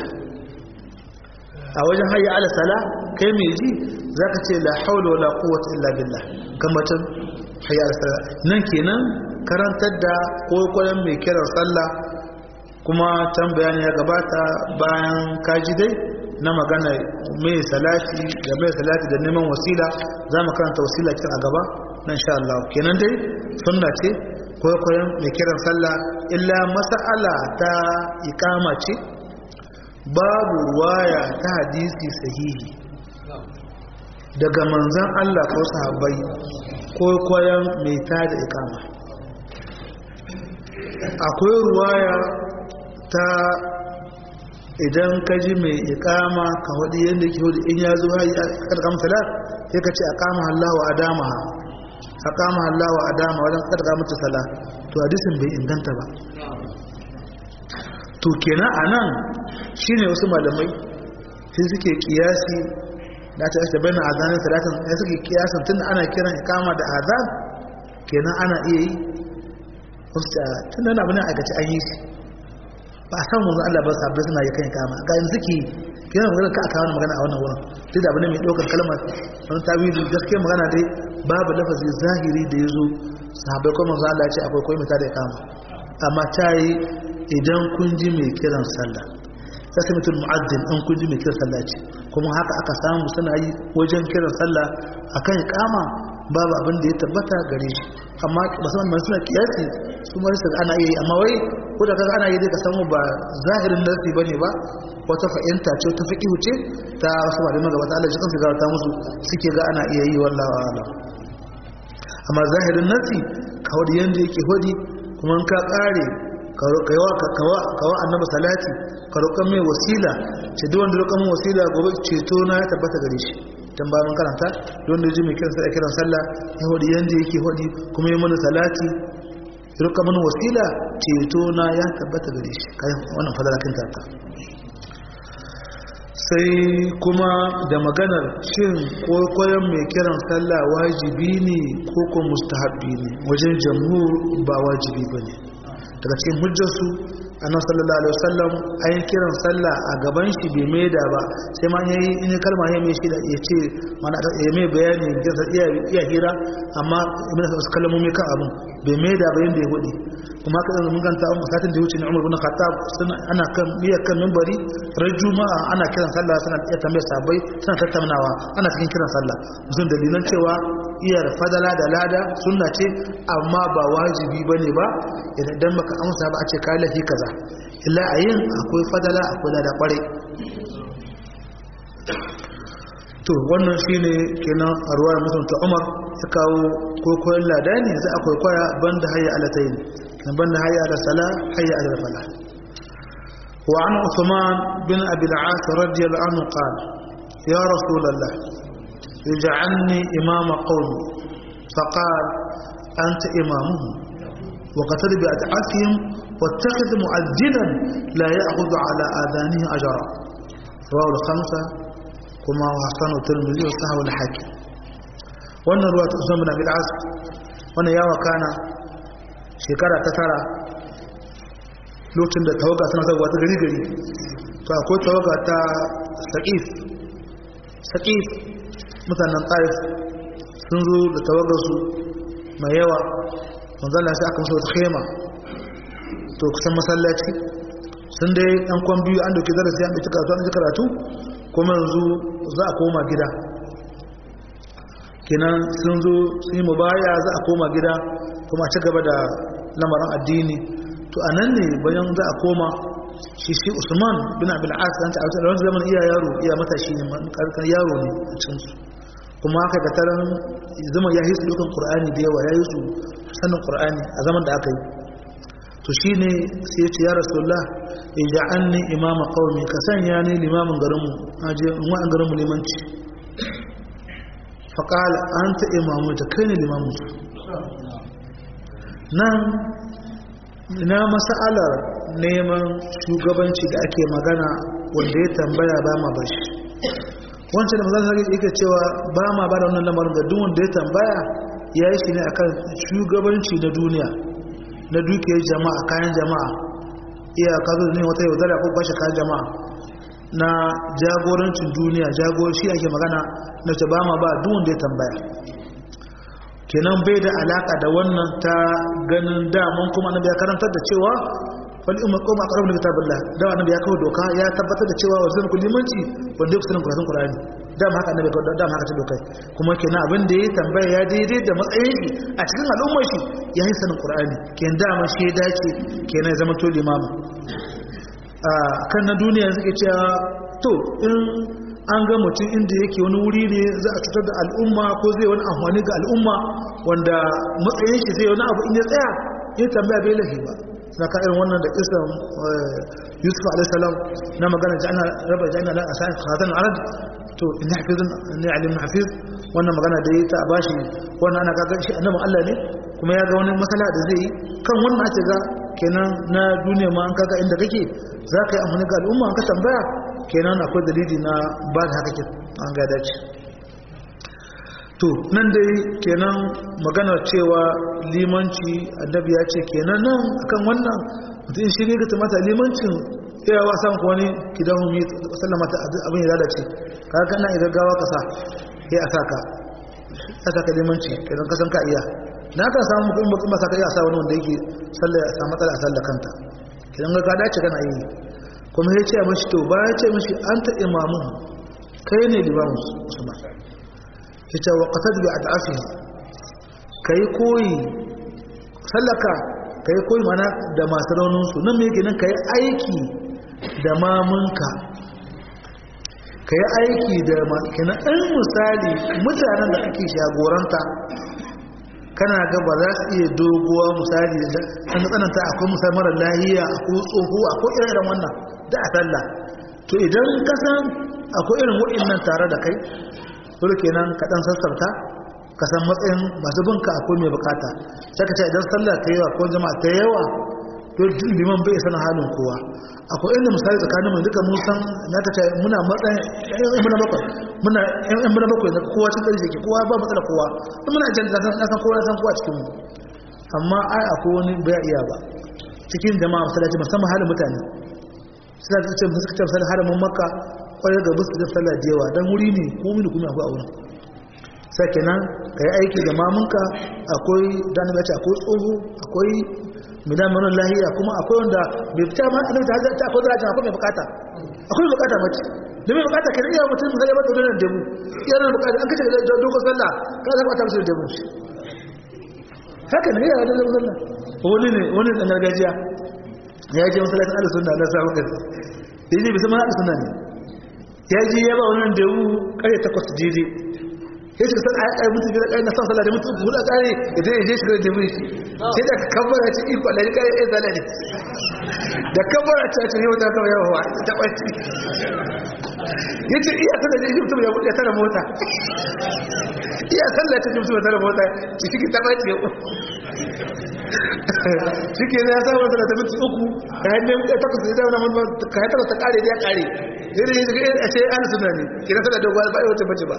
a wajen hayya ala sala kai mai ji zaka ce la hawla wala quwwata illa billah kamatan hayya ala sala nan kenan karantar da kokoyen mai kiran sallah kuma can bayani ya gabata bayan kaji dai na magana mai salati da mai salati da neman wasila za mu karanta wasila cikin a gaba na insha Allah kenan dai sunna ce kwaikwayon mai kiran sallah illa mas'ala ta ikama ce babu ruwaya ta hadisi sahihi daga manzan Allah ko sahabbai kwaikwayon mai ta da ikama akwai ruwaya ta idan ka ji mai ikama ka waɗi yadda ke hudu in ya zo hayi a ƙarƙam salat sai ka ce a kama Allah wa adama a kama Allah wa adama wajen ƙarƙa mata sala to hadisin bai inganta ba to kenan a nan shi ne wasu malamai sai suke kiyasi da ta yasta bayan azanin salatin ya suke kiyasan tun ana kiran ikama da azan kenan ana iya yi tun da abin aikace an yi shi ba a san wanzu Allah ba sabbai suna yi kan kama ga yanzu ke kenan magana ka aka wani magana a wannan wurin duk da abin mai ɗaukar kalmar wani tawili gaskiya magana dai babu lafazi zahiri da ya zo sahabbai kuma manzo Allah ya ce akwai koyi mata da kama amma ta yi idan kun ji mai kiran sallah sai sai mutum mu'addin an kun ji mai kiran sallah ce kuma haka aka samu suna yi wajen kiran sallah akan kama babu abin da ya tabbata gare shi amma musamman mai suna kiyasi su ma su ana iya yi amma wai ko da kaga ana yi dai ka samu ba zahirin nasi bane ba wata fa'inta ce ta fiqhu ce ta wasu malamai gaba ta Allah shi kansu ta musu suke ga ana iya yi wallahi a'lam amma zahirin nasi kawai yanda yake hodi kuma in ka kare kawa annabi salati ka roƙon mai wasila ce duk wanda roƙon mai wasila gobe ceto na ya tabbata gare shi dan ba mun karanta don da ji mai kiran sallah kiran sallah ya hodi yanda yake hodi kuma ya mana salati roƙon mana wasila ceto na ya tabbata gare shi kai wannan fadala kin ta sai kuma da maganar shin kwaikwayon mai kiran sallah wajibi ne ko ko mustahabbi ne wajen jamhur ba wajibi ba ne daga cikin hujjarsu annabi sallallahu alaihi wasallam ayin kiran sallah a gaban shi bai maida ba sai ma yayi in ya kalma ya mai shi da ya ce mana ya mai bayani da iya iya hira amma ibn wasu kalmomi kan abun bai maida ba yanda ya gode kuma haka mun ganta an satin da wuce ne Umar bin Khattab suna ana kan miya kan minbari ran juma'a ana kiran sallah suna iya tambayar sabai suna tattaunawa ana cikin kiran sallah musun dalilan cewa iyar fadala da lada sunna ce amma ba wajibi bane ba idan baka amsa ba a ce kai lafi kaza illa a yin akwai fadala akwai lada kwarai to wannan shine kenan a ruwayar mutum ta umar ya kawo kwaikwayon lada ne za a kwaikwaya banda hayya alatayin kan banda hayya ala sala hayya ala fala wa an usman bin abi al-as radiyallahu anhu qala ya rasulullah ij'alni imama qawmi faqala anta imamuhum وقتل بأدعافهم واتخذ مؤذنا لا يأخذ على آذانه أجرا رواه الخمسة كما وحسن الترمذي وصححه الحاكم wannan ruwa ta usman bin abil as wannan ya wakana shekara ta tara lokacin da tawaga suna zagwa ta gari gari to akwai tawaga ta saqif saqif mutanen taif sun zo da tawagar su mai yawa manzala sai aka musu wata khema to kusan masallaci sun dai ɗan kwan biyu an dauki darasi an dauki karatu an dauki karatu kuma yanzu za a koma gida kenan sun zo sun yi mubaya za a koma gida kuma a ci gaba da lamarin addini to a nan ne bayan za a koma shi shi usman bin abil as an ta a wani zaman iya yaro iya matashi ne karkar yaro ne a cikinsu kuma haka da taron zama ya hisu dukan qur'ani da yawa ya yi su sanin qur'ani a zaman da aka yi to shine sai ya ce ya rasulullah ija'alni imama qaumi ka sanya ni limamin garinmu aje in wa'an garinmu limanci fa qala anta imamu ta kai ne limamin su nan na mas'alar neman shugabanci da ake magana wanda ya tambaya ba ma bashi wancan da mazan yake cewa ba ma ba da wannan lamarin ga duk wanda ya tambaya ya yi shi ne akan shugabanci na duniya na dukiyar jama'a kayan jama'a iya kazo ne wata yaudara ko kwashe kayan jama'a na jagorancin duniya jagor shi ake magana na ce ba ma ba duk wanda ya tambaya kenan bai da alaka da wannan ta ganin daman kuma annabi ya karantar da cewa wal umma qawma aqrabu li kitabillah da annabi ya kawo doka ya tabbatar da cewa wa zan limanci wanda ya kusurin karatun qur'ani da haka annabi kawo da haka ta dokai kuma kenan abin da ya tambaya ya daidai da matsayin shi a cikin al'ummar shi ya yi sanin qur'ani kenan da man shi ya dace kenan ya zama to limamu a kan na duniya suke cewa to in an ga mutum inda yake wani wuri ne za a cutar da al'umma ko zai wani amfani ga al'umma wanda matsayin shi zai wani abu in ya tsaya ya tambaya bai lafi ba na ka irin wannan da isan yusuf alaihissalam na magana jana raba jana la asan khatan arad to in hafizun ne alim hafiz wannan magana da yi ta bashi wannan ana kaga shi annabi Allah ne kuma ya ga wani masala da zai yi kan wannan ake ga kenan na duniya ma an kaga inda kake za ka yi amfani ga al'umma an ka tambaya kenan akwai dalili na ba da haka an ga dace to nan dai kenan maganar cewa limanci annabi ya ce kenan nan akan wannan mutum shi ne ga tumata limancin yawa samun kuwa ne kidan humi sallama ta abin ya lalace ka ga na idan gawa kasa ya a saka ya saka limanci idan kasan ka iya na kan samu mutum mutum ba saka iya sa wani wanda yake sallah ya samu matsala a sallah kanta idan ga dace kana yi kuma ya ce mashi to ba ya ce mashi an ta imamu kai ne limamu usman ya ce wa ƙasar bi a ta'afi ka yi koyi sallaka ka yi koyi mana da masu rauninsu nan mai ginin ka yi aiki da mamunka ka yi aiki da makina ɗan misali mutanen da ake shagoranta kana ga ba za su iya doguwa misali da an tsananta akwai misali mara lahiya akwai tsoho akwai irin wannan da a sallah to idan kasan akwai irin waɗannan tare da kai dole kenan ka dan sassarta ka san matsayin masu binka akwai mai bukata sai ka ce idan sallah ta yawa ko jama'a ta yawa don liman bai sanin halin kowa akwai inda misali tsakanin mu duka mun san na ta muna matsayin yan muna bakwai muna yan muna bakwai na kowa cikin ƙarfi ke kowa ba matsala kowa in muna jan na san kowa san kowa cikin mu amma ai akwai wani bai iya ba cikin jama'a masallaci musamman halin mutane suna ta ce suka ce misalin haramin makka kwarar da busu da sallah da yawa don wuri ne ko mini kuma akwai a wurin sai kenan ka yi aiki da mamunka akwai dan ce akwai tsoho akwai midan manon lahiya kuma akwai wanda bai fita ma annabi ta ta akwai daraja akwai mai bukata akwai bukata mace da mai bukata kan iya mutum zai ba dole da mu iya nan bukata an kace da dogon sallah ka zaba ta musu da mu haka ne ya da sallah wani ne wani dan gargajiya ya je masallacin ahlus sunna na samu kai yaji bisa ma ahlus sunna ne ya ji ya ba wannan da mu kare takwas jiji ya ce san ai mutu da kai na san sallah da mutu huda kare idan ya je shi da mu sai da kabbara ce iko Allah kai ya zala ne da kabbara ce ce yau ta kawai yawa ta bace yace iya sallah da mutum ya bude tara mota iya sallah ta mutum ya tara mota ciki ta bace shike ne ya sa wata da minti uku ka hannun ya takwas da dauna mun ka ya takwas ta kare da ya kare yadda ya zai a ce an suna ne kira sada da gwal ba ya wuce bace ba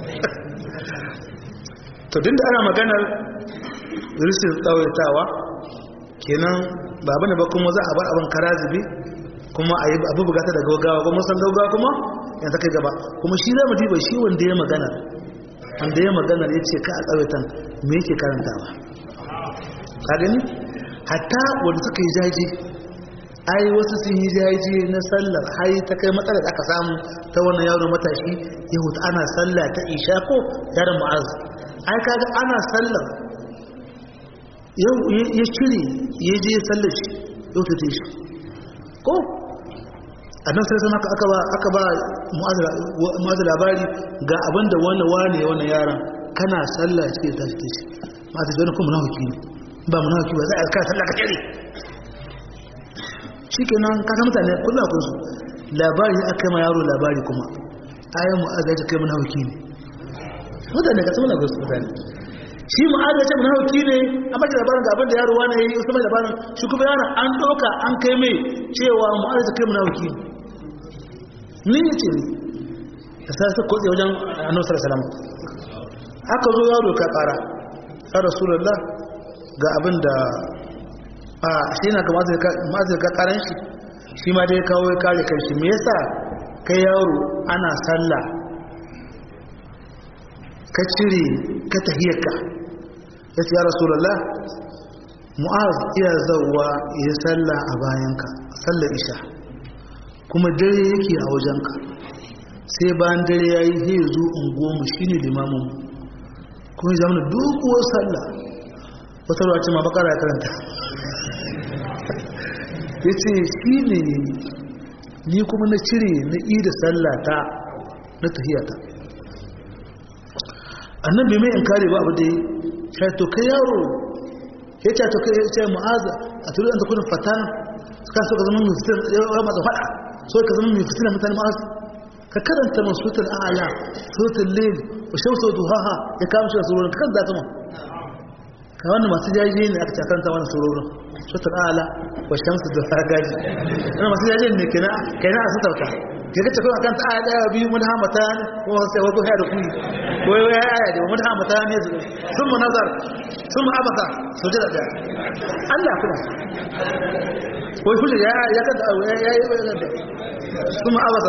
to dinda ana maganar rishin tsawaitawa kenan ba bane ba kuma za a bar abin kara zube kuma a yi abu bugata da gaugawa kuma san gaugawa kuma yan ta kai gaba kuma shi zama diba shi wanda ya magana wanda ya magana ya ce ka a tsawaitan me yake karantawa ka gani hatta wanda suka yi jaji ai wasu sun yi jaji na sallar hai ta kai matsalar da aka samu ta wannan yaro matashi ya hutu ana sallah ta isha ko yaron mu'az ai kaga ana sallar ya cire ya je sallar shi ya hutu shi ko a nan sai sama aka ba mu'az labari ga abinda wannan wane wannan yaron kana sallah cikin tashi shi masu jani kuma na hukumi ba mu nauki ba za a yi kasar laka kere shi ke nan kasa mutane kullum akwai su labari aka yi ma yaro labari kuma ayan mu agaji kai mu nauki ne mutane ka tsawon akwai su mutane shi mu agaji mu nauki ne a baki labarin ga abin da yaro wani ya yi wasu mai labarin shi kuma yaron an ɗauka an kai mai cewa mu agaji kai mu nauki ne ni ce ne da sa su kotse wajen annabi sallallahu alaihi wasallam aka zo yaro ka kara ya rasulullah ga abin da a shi na ga mazir ka karan shi shi ma dai kawo ya kare kanshi me yasa kai yaro ana sallah ka cire ka tahiyarka ya ce ya rasulallah mu'az iya zauwa ya sallah a bayanka sallar isha kuma dare yake a wajenka sai bayan dare ya yi zai zo unguwanmu shi ne limaminmu kuma ya zama doguwar sallah wata ruwa ce ma bakara ya karanta ya ce shi ne ni kuma na cire na ida sallata na tahiyata annan bai mai in kare ba abu dai ya to kai yaro ya ce to kai ya ce mu'aza a turu an takunan fatan ka so ka zama mai fitar yawa masu fada so ka zama mai fitar mutane ma'azu ka karanta masutar a'ala sautar lil wa shamsu duhaha ya kawo shi a tsoron kan za ma ka wannan masu jaji ne aka cakanta wani sororin sutar ala wa shamsu da hagaji wani masu jaji ne ke na a sutarka ke kace kuma kan ta daya biyu mun hamata ne kuma sai wato ya da kuyi ko ya aya da mun hamata ne su sun mu nazar sun mu abaka su jira da Allah kuma ko kullu ya ya kada ya ya ya sun mu abaka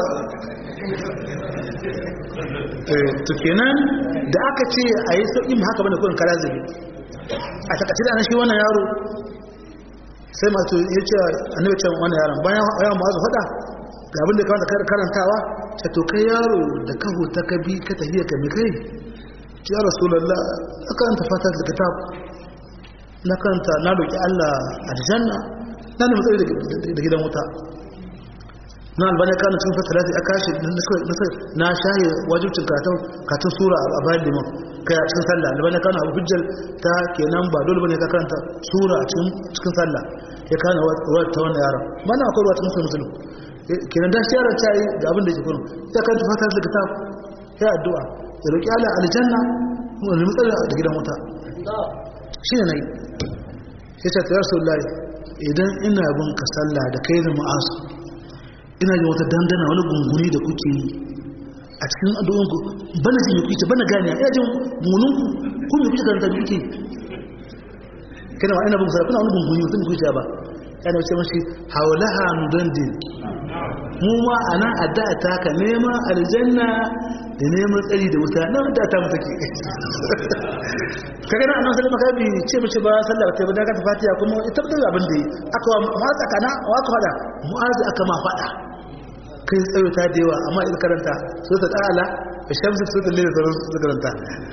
eh to kenan da aka ce ayi sauki mu haka bane kullun karazibi a takaice da shi wannan yaro sai masu ya ce annabi ce wannan yaron bayan yaron ba su faɗa ga abin da ka wanda karantawa ta to kai yaro da kaho ta kabi ka tafiya ka mi kai ya rasulullah aka anta fata da kitab na karanta na roki Allah aljanna na ne matsayi da gidan wuta na albani kana cikin fasalati aka shi na shaye wajibcin katon katon sura a bayan liman kai a cikin sallah albani kana abu hujjar ta kenan ba dole bane ka karanta sura a cikin sallah ya kana ruwa ta wannan yaron mana akwai ruwa ta musulun musulun kenan da shi ta yi ga abin da ke kuma ya karanta fatar da kitab ya addu'a ya roƙi Allah aljanna mu ne mutsala da gidan wuta shi ne nayi sai ta tsayar sallallahu idan ina bin ka sallah da kai da mu'azu ina jin wata dandana wani gunguni da kuke yi a cikin addu'o'inku bana jin kuke bana gane ina jin gungunin ku ku me kuke karanta kuke kana wa ina bin sallah kuna wani gunguni mutum kuke ba kana ce mashi haulaha nudandin mu ma ana addu'a ta ka nema aljanna da neman tsari da wuta na addu'a ta mutake kaga na annabi sallallahu alaihi wasallam ce mace ba sallah ta ba daga fatiha kuma ita da abin da aka wa mu'az aka na wa aka fada mu'az aka ma fada kai tsayo ta da yawa amma idan karanta sai ta ta'ala shamsu sai ta lele sai karanta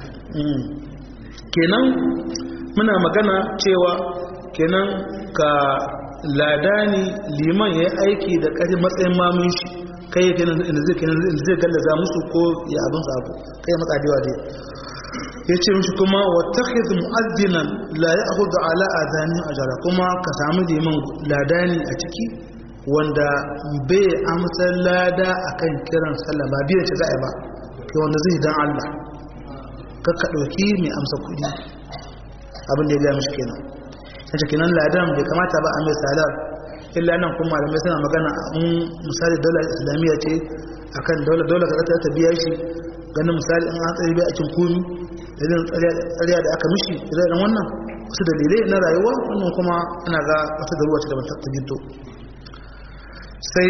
kenan muna magana cewa kenan ka ladani liman ya aiki da ƙarfi matsayin mamun shi kai yake nan inda zai kenan inda zai gallaza musu ko ya abin sabo kai ya matsa dewa dai ya ce mishi kuma wa takhidh mu'addinan la ya'khudhu ala adani ajra kuma ka samu liman ladani a ciki wanda bai amsa lada akan kiran sallah ba biyan shi za'a ba kai wanda zai dan Allah ka ka dauki mai amsa kudi abin da ya ga mishi kenan sai kenan ladan bai kamata ba a mai salar illa nan kuma malamai suna magana in misali daular islamiyya ce akan daular daular ka ta biya shi ganin misali in an tsari bai a cin komi da zai tsariya da aka mishi idan wannan wasu dalilai na rayuwa wannan kuma ana ga wata da ruwa ce da ta ginto sai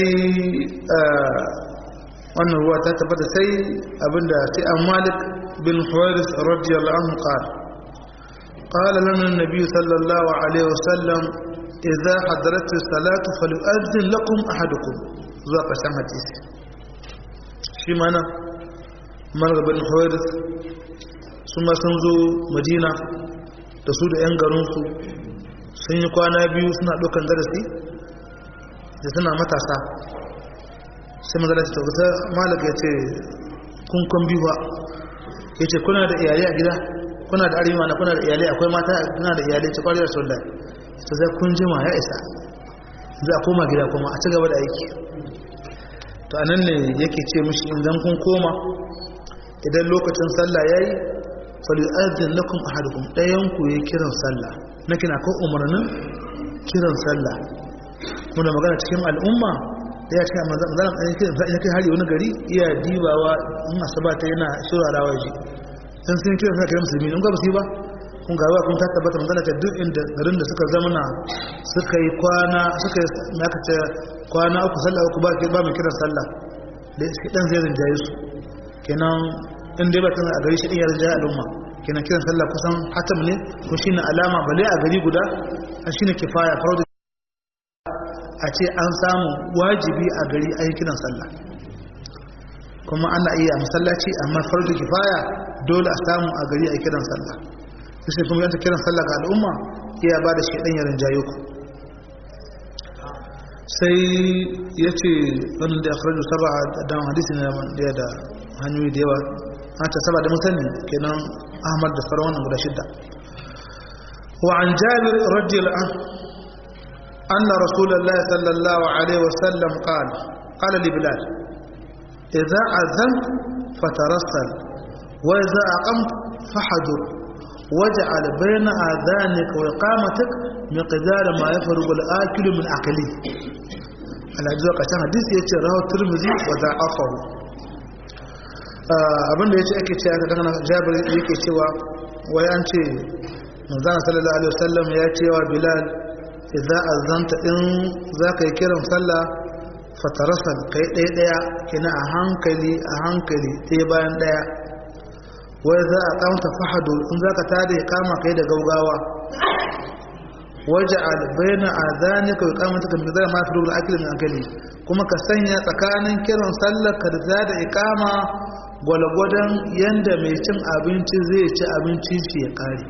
wannan ruwa ta tabbata sai abinda sai an malik bin huwairis radiyallahu anhu qala قال لنا النبي صلى الله عليه وسلم إذا حضرت الصلاة فليؤذن لكم أحدكم zuwa ƙarshen hadisi shi mana margaban hawaii su ma sun zo madina da su da 'yan garinsu sun yi kwana biyu suna ɗaukan darasi da suna matasa sai mazala ce tabbata malaka ya ce kunkun biyu ba ya ce kuna da iyalai a gida kuna da arewa na kuna da iyalai akwai mata kuna da iyalai ci kwariyar sulda ta zai kun jima ya isa za a koma gida kuma a ci gaba da aiki to anan ne yake ce mishi idan kun koma idan lokacin sallah yayi falyu'adhin lakum ahadukum dayan ku yi kiran sallah na kina ko umarnin kiran sallah muna magana cikin al'umma da ya ce manzon Allah an kiran kai hari wani gari iya dibawa in asaba ta yana shurarawa shi dan sun kiran sallah kiran musulmi in ga ba su ba kun ga kun ta tabbata manzon ta duk inda garin da suka zamana suka yi kwana suka yi naka ce kwana uku sallah uku ba ke ba mai kiran sallah da shi dan zai rinjaye su kenan in dai ba tana a gari shi din ya rinjaye al'umma kenan kiran sallah kusan hatam ne ko shine alama bale a gari guda a shine kifaya farko a ce an samu wajibi a gari a yi kiran sallah kuma ana iya masallaci amma farko kifaya dole a samu a gari a kiran sallah sai kuma yanta kiran sallah ga al'umma iya ba da shi dan ya rinjaye ku sai ya ce wani da akhraju saba dan hadisi ne da da hanyoyi da yawa an ta saba da mutane kenan ahmad da sauran wannan guda shidda wa an jabir radiyallahu anhu anna rasulullahi sallallahu alaihi wasallam qala qala li bilal idza azant fatarassal wa idza aqamt fahadur واجعل بين آذانك وإقامتك مقدار ما يفرغ الآكل من أكله الأجزاء قسم حديث يتي رواه الترمذي وضعفه abin da ya ce ake cewa daga jabir yake cewa wai an ce manzana sallallahu alaihi wasallam ya ce wa bilal idza azanta in zaka yi kiran sallah fatarasal kai ɗaya ɗaya kina a hankali a hankali ɗaya bayan ɗaya wai za a kamta fahadu in za ka tada ya kama kai da gaugawa waje albaina a zane ka yi kama ta zara mafi rubin akilin min akali kuma ka sanya tsakanin kiran sallar ka da da ikama gwalgwadon yadda mai cin abinci zai ci abinci shi ya kare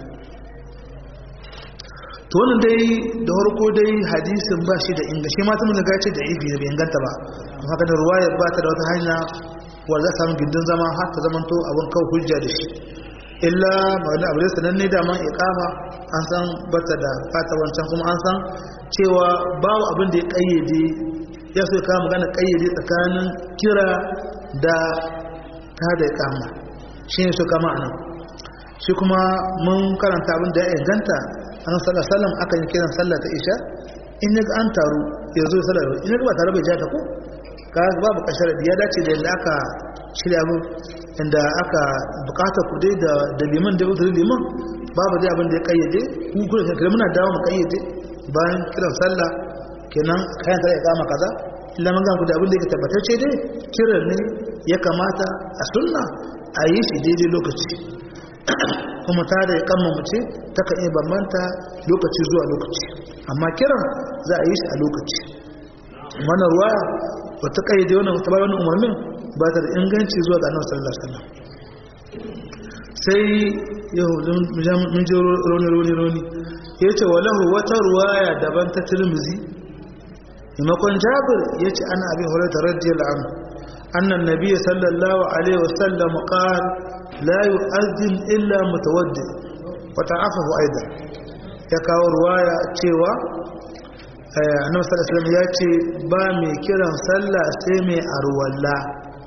to wannan dai da harko dai hadisin ba shi da inga shi mata mun gace da ibi da bai inganta ba haka da ruwaya ba ta da wata hanya wanda za samu gindin zama har ta zamanto abin kawo hujja da shi illa ma'ana abu da sananne da man iqama an san bata da fata wancan kuma an san cewa babu abin da ya kayyade ya so ka magana kayyade tsakanin kira da ta da iqama shi ne so kama anan shi kuma mun karanta abin da ya inganta an sallallahu alaihi wasallam akan yi kiran sallah ta isha in ya an taru ya zo sallar in ya ba tare bai ja ta ko ka babu kashar ya dace da yadda aka shirya mu inda aka bukata ku dai da da liman da uzurin liman babu dai abin da ya kayyade ku kuma kai muna dawo mu kayyade bayan kiran sallah kenan kayan tare ya kama kaza illa mun ga ku da abin da yake tabbatacce dai kiran ne ya kamata a sunna a yi shi daidai lokaci kuma ta da ya kama mace ta kan iya bambanta lokaci zuwa lokaci amma kiran za a yi shi a lokaci mana ruwa wata kayyade wannan ta bayan umarnin ba ta da inganci zuwa ga annabi sallallahu alaihi wasallam sai yahudun mun je roni roni roni yace walahu wata ruwaya daban ta Tirmidhi maimakon Jabir yace ana abi Hurairah radiyallahu anhu anna an-nabiy sallallahu alaihi wasallam qala la yu'adhdhin illa mutawaddi wa ta'afahu aidan ya kawo ruwaya cewa annabi sallallahu alaihi wasallam yace ba mai kiran sallah sai mai arwalla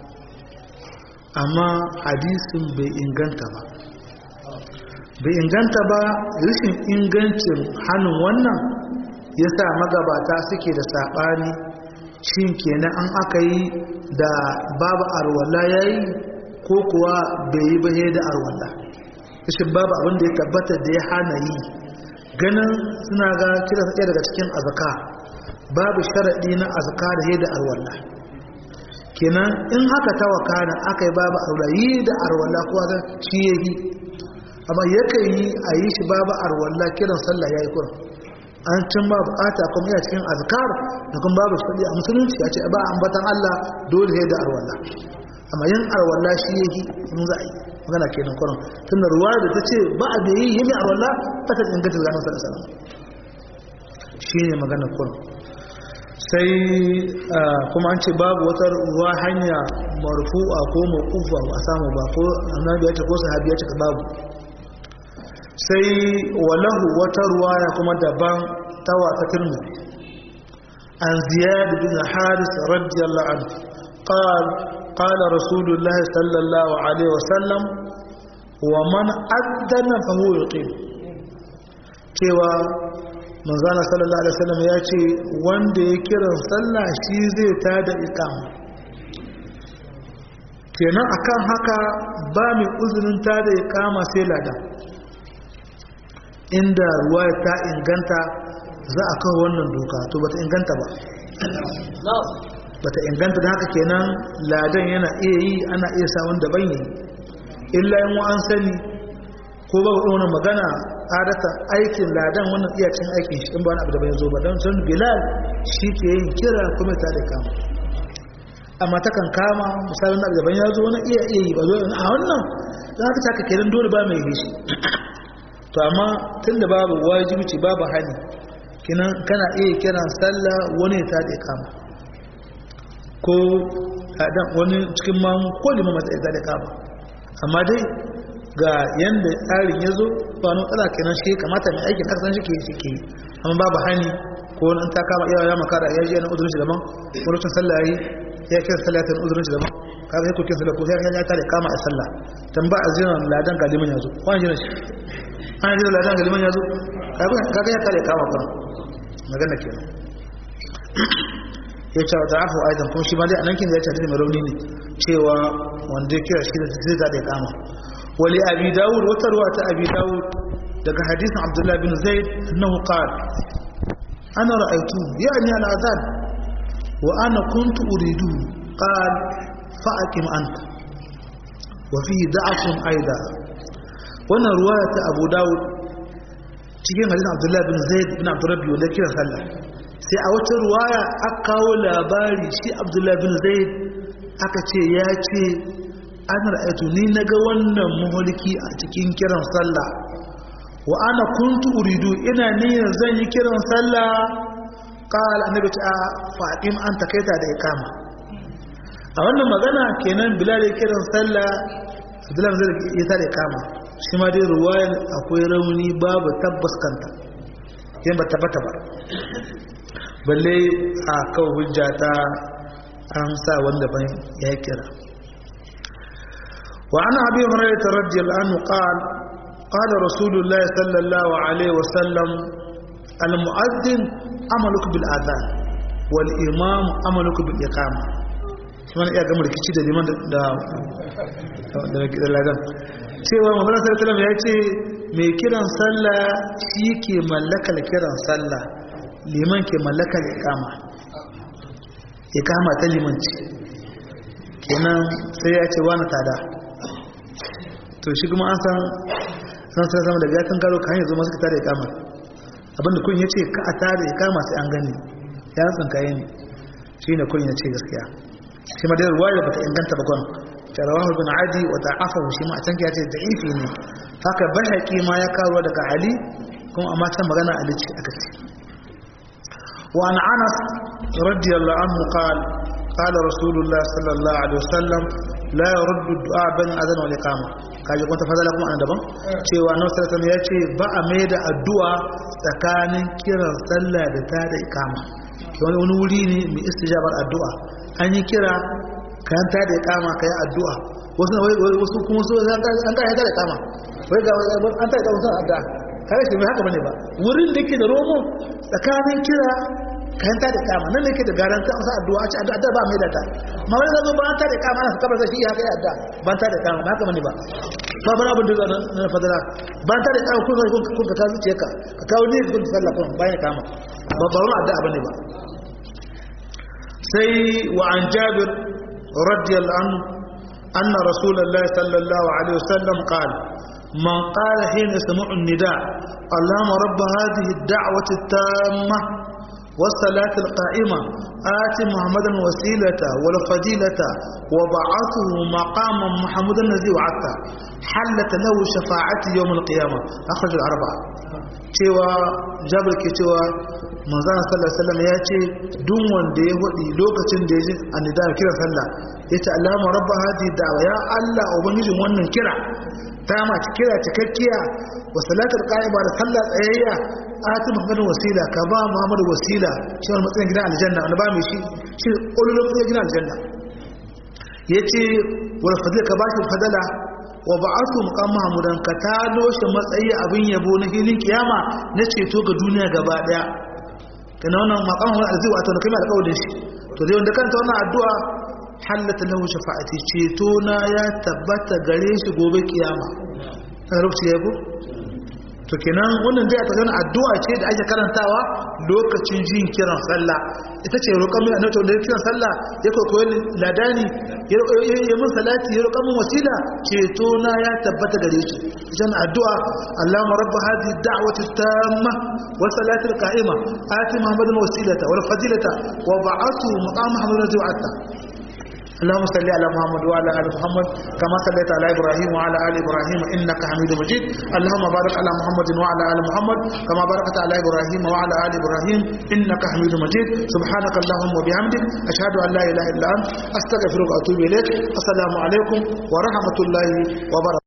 amma hadisin bai inganta ba bai inganta ba rashin ingancin hannun wannan ya sa magabata suke da saɓani shin kenan an aka yi da babu arwala ya yi ko kuwa bai yi ba da arwala rashin babu abin da ya tabbata da ya hana yi ganin suna ga kira ɗaya daga cikin azaka babu sharaɗi na azaka da da arwala kenan in haka ta wakana aka yi babu arwala yi da arwala kuwa shi ya yi amma yakan yi a yi shi babu arwalla kiran sallah ya yi kuran an cin ba bukata kuma yana cikin azkar da kuma babu shi a musulunci ya ce ba ambatan Allah dole sai da arwalla amma yin arwalla shi yake in za a yi magana kenan kuran tun da ruwa da ta ce ba a da yi yi mai arwalla ta ta inganta zanen sallah sallah shi ne magana kuran sai kuma an ce babu wata ruwa hanya marfu'a ko mawqufa ba a samu ba ko annabi ya ce ko sahabi ya ce babu sai walahu wata ruwaya kuma daban tawa ta tirmidhi an ziyad bin haris radiyallahu anhu قال قال رسول الله صلى الله عليه وسلم ومن أذن فهو يقيم cewa manzana sallallahu alaihi wasallam ya ce wanda ya kiran sallah shi zai tada iqama kenan akan haka ba mai uzurin tada iqama sai ladan inda ruwa ta inganta za a kawo wannan doka to bata inganta ba bata inganta da haka kenan ladan yana iya yi ana iya sa wanda ban yi illa yin an sani ko ba wani magana adata aikin ladan wannan iya cin aikin shi in ba wani abu da bai zo ba don sun bilal shi ke yin kira kuma ta da kama amma ta kan kama misalin abu da ban ya zo wani iya iya yi ba zo a wannan za ka taka kenan dole ba mai yi shi to amma tun da babu wajibci babu hani kinan kana iya kiran sallah wani ta da kama ko adam wani cikin mamu ko liman mata ta da kama amma dai ga yanda tsarin ya zo ba wani matsala kenan shi kamata mai aikin kasan shi ke shi ke amma babu hani ko wani ta kama iya ya makara ya ji yana uzurin shi daban wani lokacin sallah yi ya kira sallah ta uzurin shi daban kaga sai ko kin sallah ko sai ya ta da kama a sallah dan ba a jiran ladan galimin ya zo ko an jiran shi an jira ladan galiman ya zo kaga ya kare kama kan magana ke ya ce wata afu aidan kuma shi ma dai a nankin da ya ce mai rauni ne cewa wanda ya kira shi da zai zaɗe kama wali abi dawud wata ruwa ta abi dawud daga hadisin abdullahi bin zaid annahu qala ana ra'aytu ya'ni al-adhan wa ana kuntu uridu qal fa aqim anta wa fihi da'afun aidan wannan ruwaya ta abu dawud cikin hadisin abdullahi bin zaid bin abdurrabbi wanda kira sallah sai a wata ruwaya aka kawo labari shi abdullahi bin zaid aka ce ya ce an ra'aitu ni naga wannan muhulki a cikin kiran sallah wa ana kuntu uridu ina niyyar zan yi kiran sallah qala annabi ta faqim an takaita da ikama a wannan magana kenan bilal ya kiran sallah abdullahi bin zaid ya tare ikama shi ma dai ruwayan akwai rauni babu tabbas kanta yin ba tabbata ba balle a kawo hujja ta an sa wanda ban ya kira wa ana abi hurairah radiyallahu anhu qala qala rasulullah sallallahu alaihi wasallam المؤذن amaluka bil adhan wal imam amaluka bil iqama shi wani iya gama rikici da liman da da ladan cewa mamman sallallahu ya ce mai kiran sallah shi ke mallakar kiran sallah liman ke mallakar iqama iqama ta limanci kenan sai ya ce wani tada to shi kuma an san san sai zama da gatan karo kan yanzu masu tada iqama abinda kun yace ka a tada iqama sai an gani ya tsinkaye ne shine kun yace gaskiya shi ma da ruwaya bata inganta ba gon tarawahu bin adi wa da'afahu shi ma a tanki ya ce da'ifi ne haka bahaqi ma ya karo daga ali kuma amma ta magana ali ce aka ce wa an anas radiyallahu anhu qala qala rasulullah sallallahu alaihi wasallam la yurdu du'a ban adhan wal iqama kaje kun tafadala kuma an daban cewa annabi sallallahu alaihi wasallam ya ce ba a mai da addu'a tsakanin kiran sallah da ta da iqama wani wuri ne mai istijabar addu'a an yi kira kayan ta da ya kama ka yi addu'a wasu na wasu kuma so an ta da ya kama wai ga an ta da kama sun addu'a kare shi mai haka bane ba wurin da ke da romo tsakanin kira kayan ta da kama nan da ke da garanta an sa addu'a a ce addu'a ba mai da ta ma wani zazo ba an ta da kama na kabar sai shi haka yi addu'a ba an ta da kama ba haka bane ba ba bana abin da zai na fadara ba an ta da kama kun kun ka kawo zuciya ka ka kawo ne kun sallah kun bayan kama ba ba wani addu'a bane ba sai wa an jabir radiyallahu anhu anna rasulullahi sallallahu alaihi wasallam qala man qala hina sami'a an-nida allahumma rabb hadhihi ad-da'wati at-tamma والصلاة القائمة آت محمدا وسيلة والفضيلة وبعثه مقاما محمدا الذي وعدته حلت له شفاعة يوم القيامة أخرج الأربعة cewa jabir ke cewa manzana sallallahu alaihi wasallam ya ce duk wanda ya hudi lokacin da ya ji annida kira sallah ya ce Allahumma rabba hadi da'wa ya Allah ubangijin wannan kira ta ma kira cikakkiya wa salatul qa'ima da sallah tsayayya ati muhammadu wasila ka ba muhammadu wasila shi wani matsayin gidan aljanna wanda ba mai shi shi ƙololon matsayin gidan aljanna yace wal fadila ka ba shi fadala wa ba'athu muqam mahmudan ka tado shi matsayi abin yabo na hilin kiyama na ceto ga duniya gaba daya kana wannan maqam wa alzi wato na kai alƙawarin shi to dai wanda kanta wannan addu'a hallata lahu shafa'ati ceto na ya tabbata gare shi gobe kiyama kana lokaci ya go to kenan wannan dai a tsakanin addu'a ce da ake karantawa lokacin jin kiran sallah ita ce roƙon mai annabi da kiran sallah ya koyi ladani ya mun salati ya roƙon mun wasila ceto na ya tabbata gare shi idan addu'a Allahumma rabb hadhihi ad-da'wati at-tamma wa salati al-qa'ima ati muhammadan wasilata wal fadilata wa ba'athu maqam muhammadan wa'ata اللهم صل على محمد وعلى ال محمد كما صليت على ابراهيم وعلى ال ابراهيم انك حميد مجيد اللهم بارك على محمد وعلى ال محمد كما باركت على ابراهيم وعلى ال ابراهيم انك حميد مجيد سبحانك اللهم وبحمدك اشهد ان لا اله الا انت استغفرك واتوب اليك السلام عليكم ورحمه الله وبركاته